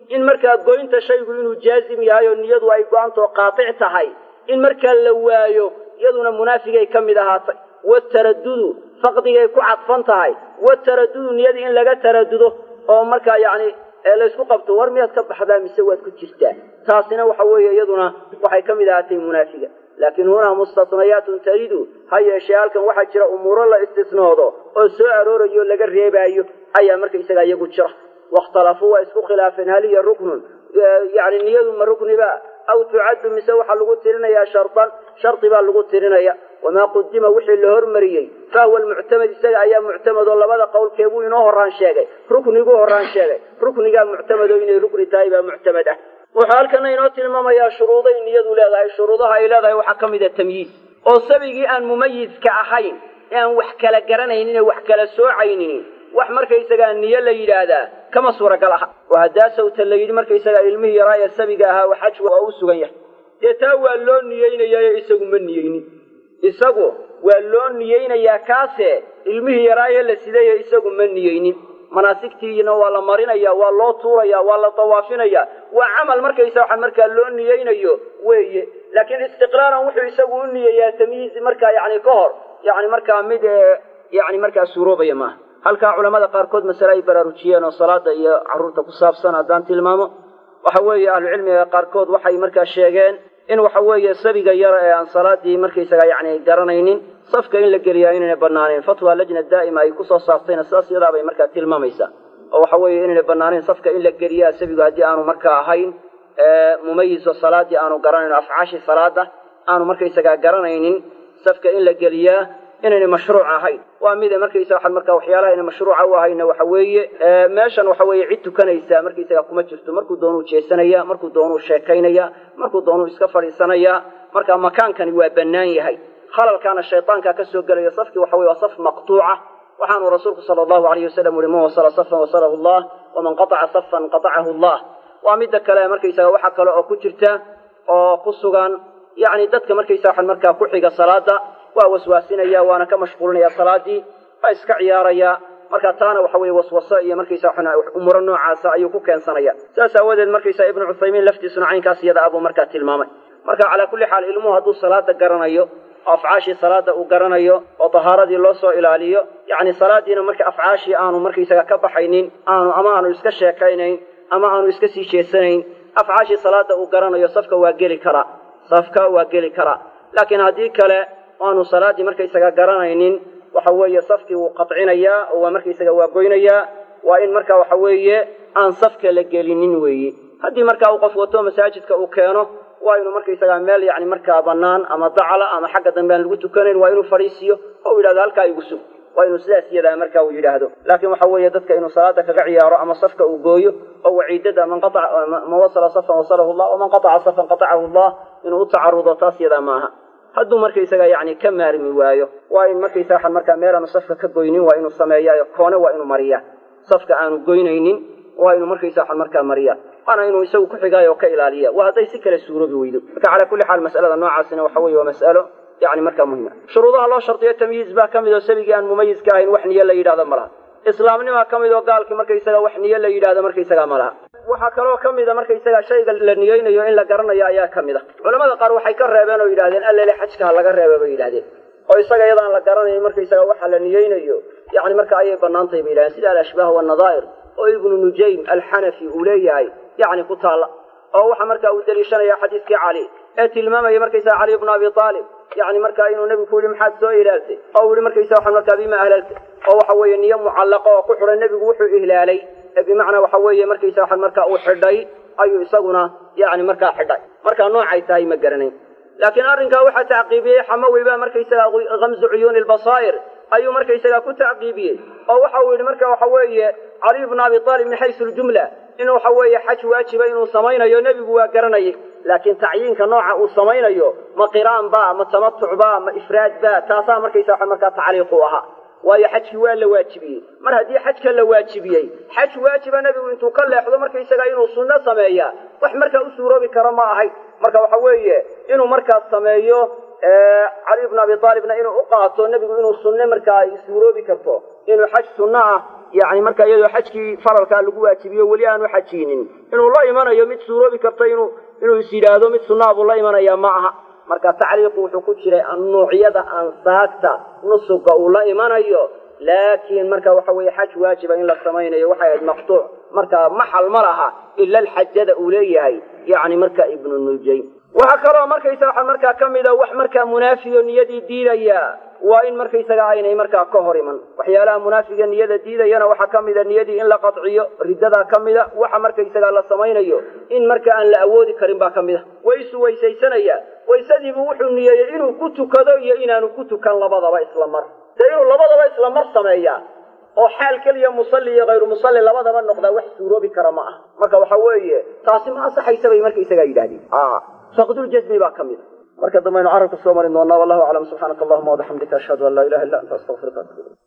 in markaa goynta shaygu inuu jaazim yahay oo niyadu ay go-antoo qaatic tahay in markaa la waayo iyaduna munaafigay ka mid ahaatay wataradudu faqdigay ku cadfan tahay wataradudu niyadii in laga taradudo oo markaa yacni laysku qabto war miyaad ka baxdaa mise waad ku jirtaa taasina waxa weeye iyaduna waxay ka mid ahaatay munaafiga laakiin hunaa mustatnayaatun taridu ha yeeshee halkan waxaa jira umuuro la istisnoodo oo soo aroorayo laga reebaayo ayaa markaysaga iyagu jira wakhtalafuu waa isku khilaafeen hal hiya ruknun yani niyadu ma rukniba aw tucaddu mise waxaa lagu tirinayaa shardan shardi baa lagu tirinaya wamaa qudima wixii la hormariyey fahuwa almuctamad isaga ayaa muctamad oo labada qowlkeebuu inoo horaan sheegay rukniguu horaan sheegay ruknigaa muctamado inay rukni tahay baa muctamad ah wuxuu halkana inoo tilmaamayaa shuruuday niyadu leedahay shuruudaha ay leedahay waxaa ka mid a tamyiiz oo sabigii aan mumayiska ahayn ee aan wax kala garanaynin ee wax kala soocaynin wax markaysagaa niyo la yidhaahdaa kama suuragal aha oo haddaa sawta la yidhi markaysagaa ilmihii yaraa ee sabiga ahaa wa xaj waa u sugan yahay dee taa waa loo niyeynayaa isagu ma niyeynin isagu waa loo niyeynayaa kaase ilmihii yaraaye la sidaye isagu ma niyeynin manaasigtiina waa la marinaya waa loo tuuraya waa la dawaafinaya waa camal markaysa waxa markaa loo niyeynayo weeye laakiin istiqlaalan wuxuu isagu u niyeeyaa tamyiiz markaa yani ka hor yani markaa mid yani markaa suuroobaya maaha halkaa culamada qaarkood masale ay baraarujiyeen oo salaada iyo caruurta ku saabsan haddaan tilmaamo waxa weeye ahlucilmiga qaarkood waxay markaa sheegeen in waxa weeye sabiga yar ee aan salaadii markaysaga yani garanaynin safka in la geliyaa inayna banaanayn fatwa lajna daa'ima ay kusoo saartayna sidaas iyadaa bay markaa tilmaamaysaa oo waxa weeye inayna banaanayn safka in la geliyaa sabigu haddii aanu markaa ahayn mumayiso salaadii aanu garanayn afcaashii salaada aanu markaysagaa garanaynin safka in la geliyaa inayna mashruuc ahayn waa mida markaysa waxaan markaa waxyaalaha ina mashruuca u ahayna waxa weeye meeshan waxa weeye cid tukanaysa markaysaga kuma jirto markuu doonuu jeesanaya markuu doonuu sheekaynaya markuu doonuu iska fadhiisanaya marka makaankani waa bannaan yahay khalalkaana shaydaanka ka soo gelaya safkii waxa weye waa saf maqtuuca waxaanu rasuulku sala allahu alayh wasalam uhi man wasala safan wasalahu allah waman qataca safan qatacahu allah waa midda kale markaysaga waxa kale oo ku jirta oo ku sugan yacni dadka markaysa waxaan markaa ku xiga salaada waa waswaasinaya waana ka mashquulinaya salaadii waa iska ciyaaraya marka taana waxa weye waswaso iyo markaysa umuro noocaasa ayuu ku keensanaya saas aawadeed markaysa ibnu cuthaymiin laftiisuna caynkaas iyada abuu markaa tilmaamay marka calaa kulli xaal ilmuhu hadduu salaada garanayo oo afcaashii salaada uu garanayo oo tahaaradii loo soo ilaaliyo yacni salaadiina marka afcaashii aanu markaysaga ka baxaynin aanu ama aanu iska sheekaynayn ama aanu iska sii jeesanayn afcaashii salaada uu garanayo safka waa geli karaa safka waa geli karaa laakiin haddii kale aanu salaadii markaysaga garanaynin waxa weeye safkii wuu qadcinayaa oo waa markaysaga waa goynayaa waa in marka waxa weeye aan safka la gelinin weeye haddii markaa uu qof wato masaajidka uu keeno waa inuu markaysaga meel yani markaa banaan ama dacala ama xagga dambe aan lagu tukanayn waa inuu fadhiisiyo oo u yidhahdo halkaa igu sug waa inuu sidaas iyadaa marka uu yidhaahdo laakiin waxa weeye dadka inuu salaada kaga ciyaaro ama safka uu gooyo oo waciidada man man wasala safan wasalahu llah waman qataca safan qatacahu llah inuu u tacarudo taas iyadaa maaha hadduu markaysaga yani ka maarmi waayo waa in markaysa waxaan markaa meel aanu safka ka goynin waa inuu sameeyayo koone waa inuu mariyaa safka aanu goynaynin waa inuu markaysa waxaan markaa mariyaa waana inuu isagu ku xigaayo oo ka ilaaliya waa hadday si kale suuroobi weydo marka calaa kulli xaal mas'alada noocaasina waxa weye waa mas'alo yani markaa muhima shuruudaha loo shardiyo tamyiiz baa ka mid oo sabigii aan mumayiska ahayn wax niyo la yidhahdo ma laha islaamnimaa ka mid oo gaalkii markaysaga wax niyo la yidhahdo markaysaga ma laha waxaa kaloo ka mida markaysaga shayga la niyeynayo in la garanayo ayaa ka mid a culamada qaar waxay ka reebeen oo yidhahdeen allele xajka ha laga reeba bay yidhahdeen oo isaga iyadaan la garanayn markaysaga waxa la niyeynayo yani marka ayay bannaan tahay bay yidhahdeen sida alashbaah wanadaa'ir oo ibnu nujaym alxanafi uu leeyahay yani ku taalla oo waxa marka uu deliishanaya xadiiskii cali ee tilmaamaya markaysaga cali ibnu abi aalib yani markaa inuu nebigu ku yihi maxaad soo ilaaltay oo u yihi markaysa waxaan markaa bima ahlalta oo waxa weeye niyo mucallaqo oo ku xidhan nebigu wuxuu ihlaalay ee bimacnaa waxa weeye markaysa waxaan markaa uu xidhay ayuu isaguna yani markaa xidhay markaa noocay tahay ma garanayn laakiin arrinkaa waxaa tacqiibiyey xamawi baa markaysaga kamzu cuyuuni lbasaa'ir ayuu markaysaga ku tacqiibiyey oo waxa uu yidhi marka waxa weeye caliy bnu abi aalib min xaysu ljumla in waxa weeye xaj waajiba inuu samaynayo nebigu waa garanayay laakiin tacyiinka nooca uu samaynayo ma qiraan ba ma tamatuc ba ma ifraad ba taasaa markaysa waxa markaa tacliiq u ahaa waayo xajkii waa la waajibiyey mar haddii xajka la waajibiyey xaj waajiba nebigu intuu ka leexdo markaysaga inuu sunno sameeya wax markaa u suuroobi karo ma ahayn marka waxa weeye inuu markaas sameeyo cali bnu abi aalibna inuu u qaato nebigu inuu sunne markaa ay suuroobi karto inuu xaj sunno ah yani marka iyadoo xajkii faralkaa lagu waajibiyo weli aanu xajiinin inuu la imanayo mid suuroobi karta inuu inuu is yidhaahdo mid sunnaa buu la imanaya ma aha marka tacliiqu wuxuu ku jiray nuucyada ansaagta nusuga uu la imanayo laakiin marka waxa weeye xaj waajiba in la samaynayo waxay ahayd maqtuuc marka maxal ma laha ila alxajada uu leeyahay yani marka ibnu nujaym waxaa kaloo markaysaga waxa markaa ka mida wax markaa munaafiyo niyadii diidaya waa in markaysaga aynay markaa ka hor iman waxyaalaha munaafiga niyada diidayana waxaa ka mida niyadii in la qadciyo riddadaa ka mida waxa markaysaga la samaynayo in marka aan la awoodi karin baa ka mid a waysu weysaysanaya waysadiibu wuxuu niyeeyey inuu ku tukado iyo inaanu ku tukan labadaba isla mar dee inuu labadaba isla mar sameeyaa oo xaal keliya musalli iyo hayru musalli labadaba noqdaa wax suuroobi kara ma ah marka waxa weeye taasi ma ansaxaysa bay markaysagaa yidhahdeen faqduljasmi baa ka mid a marka dambaynu carabka soo marin doonaa wallahu aclam subxaanaka allahuma wabixamdika ashhadu an laa ilaha illa anta astaqfiruka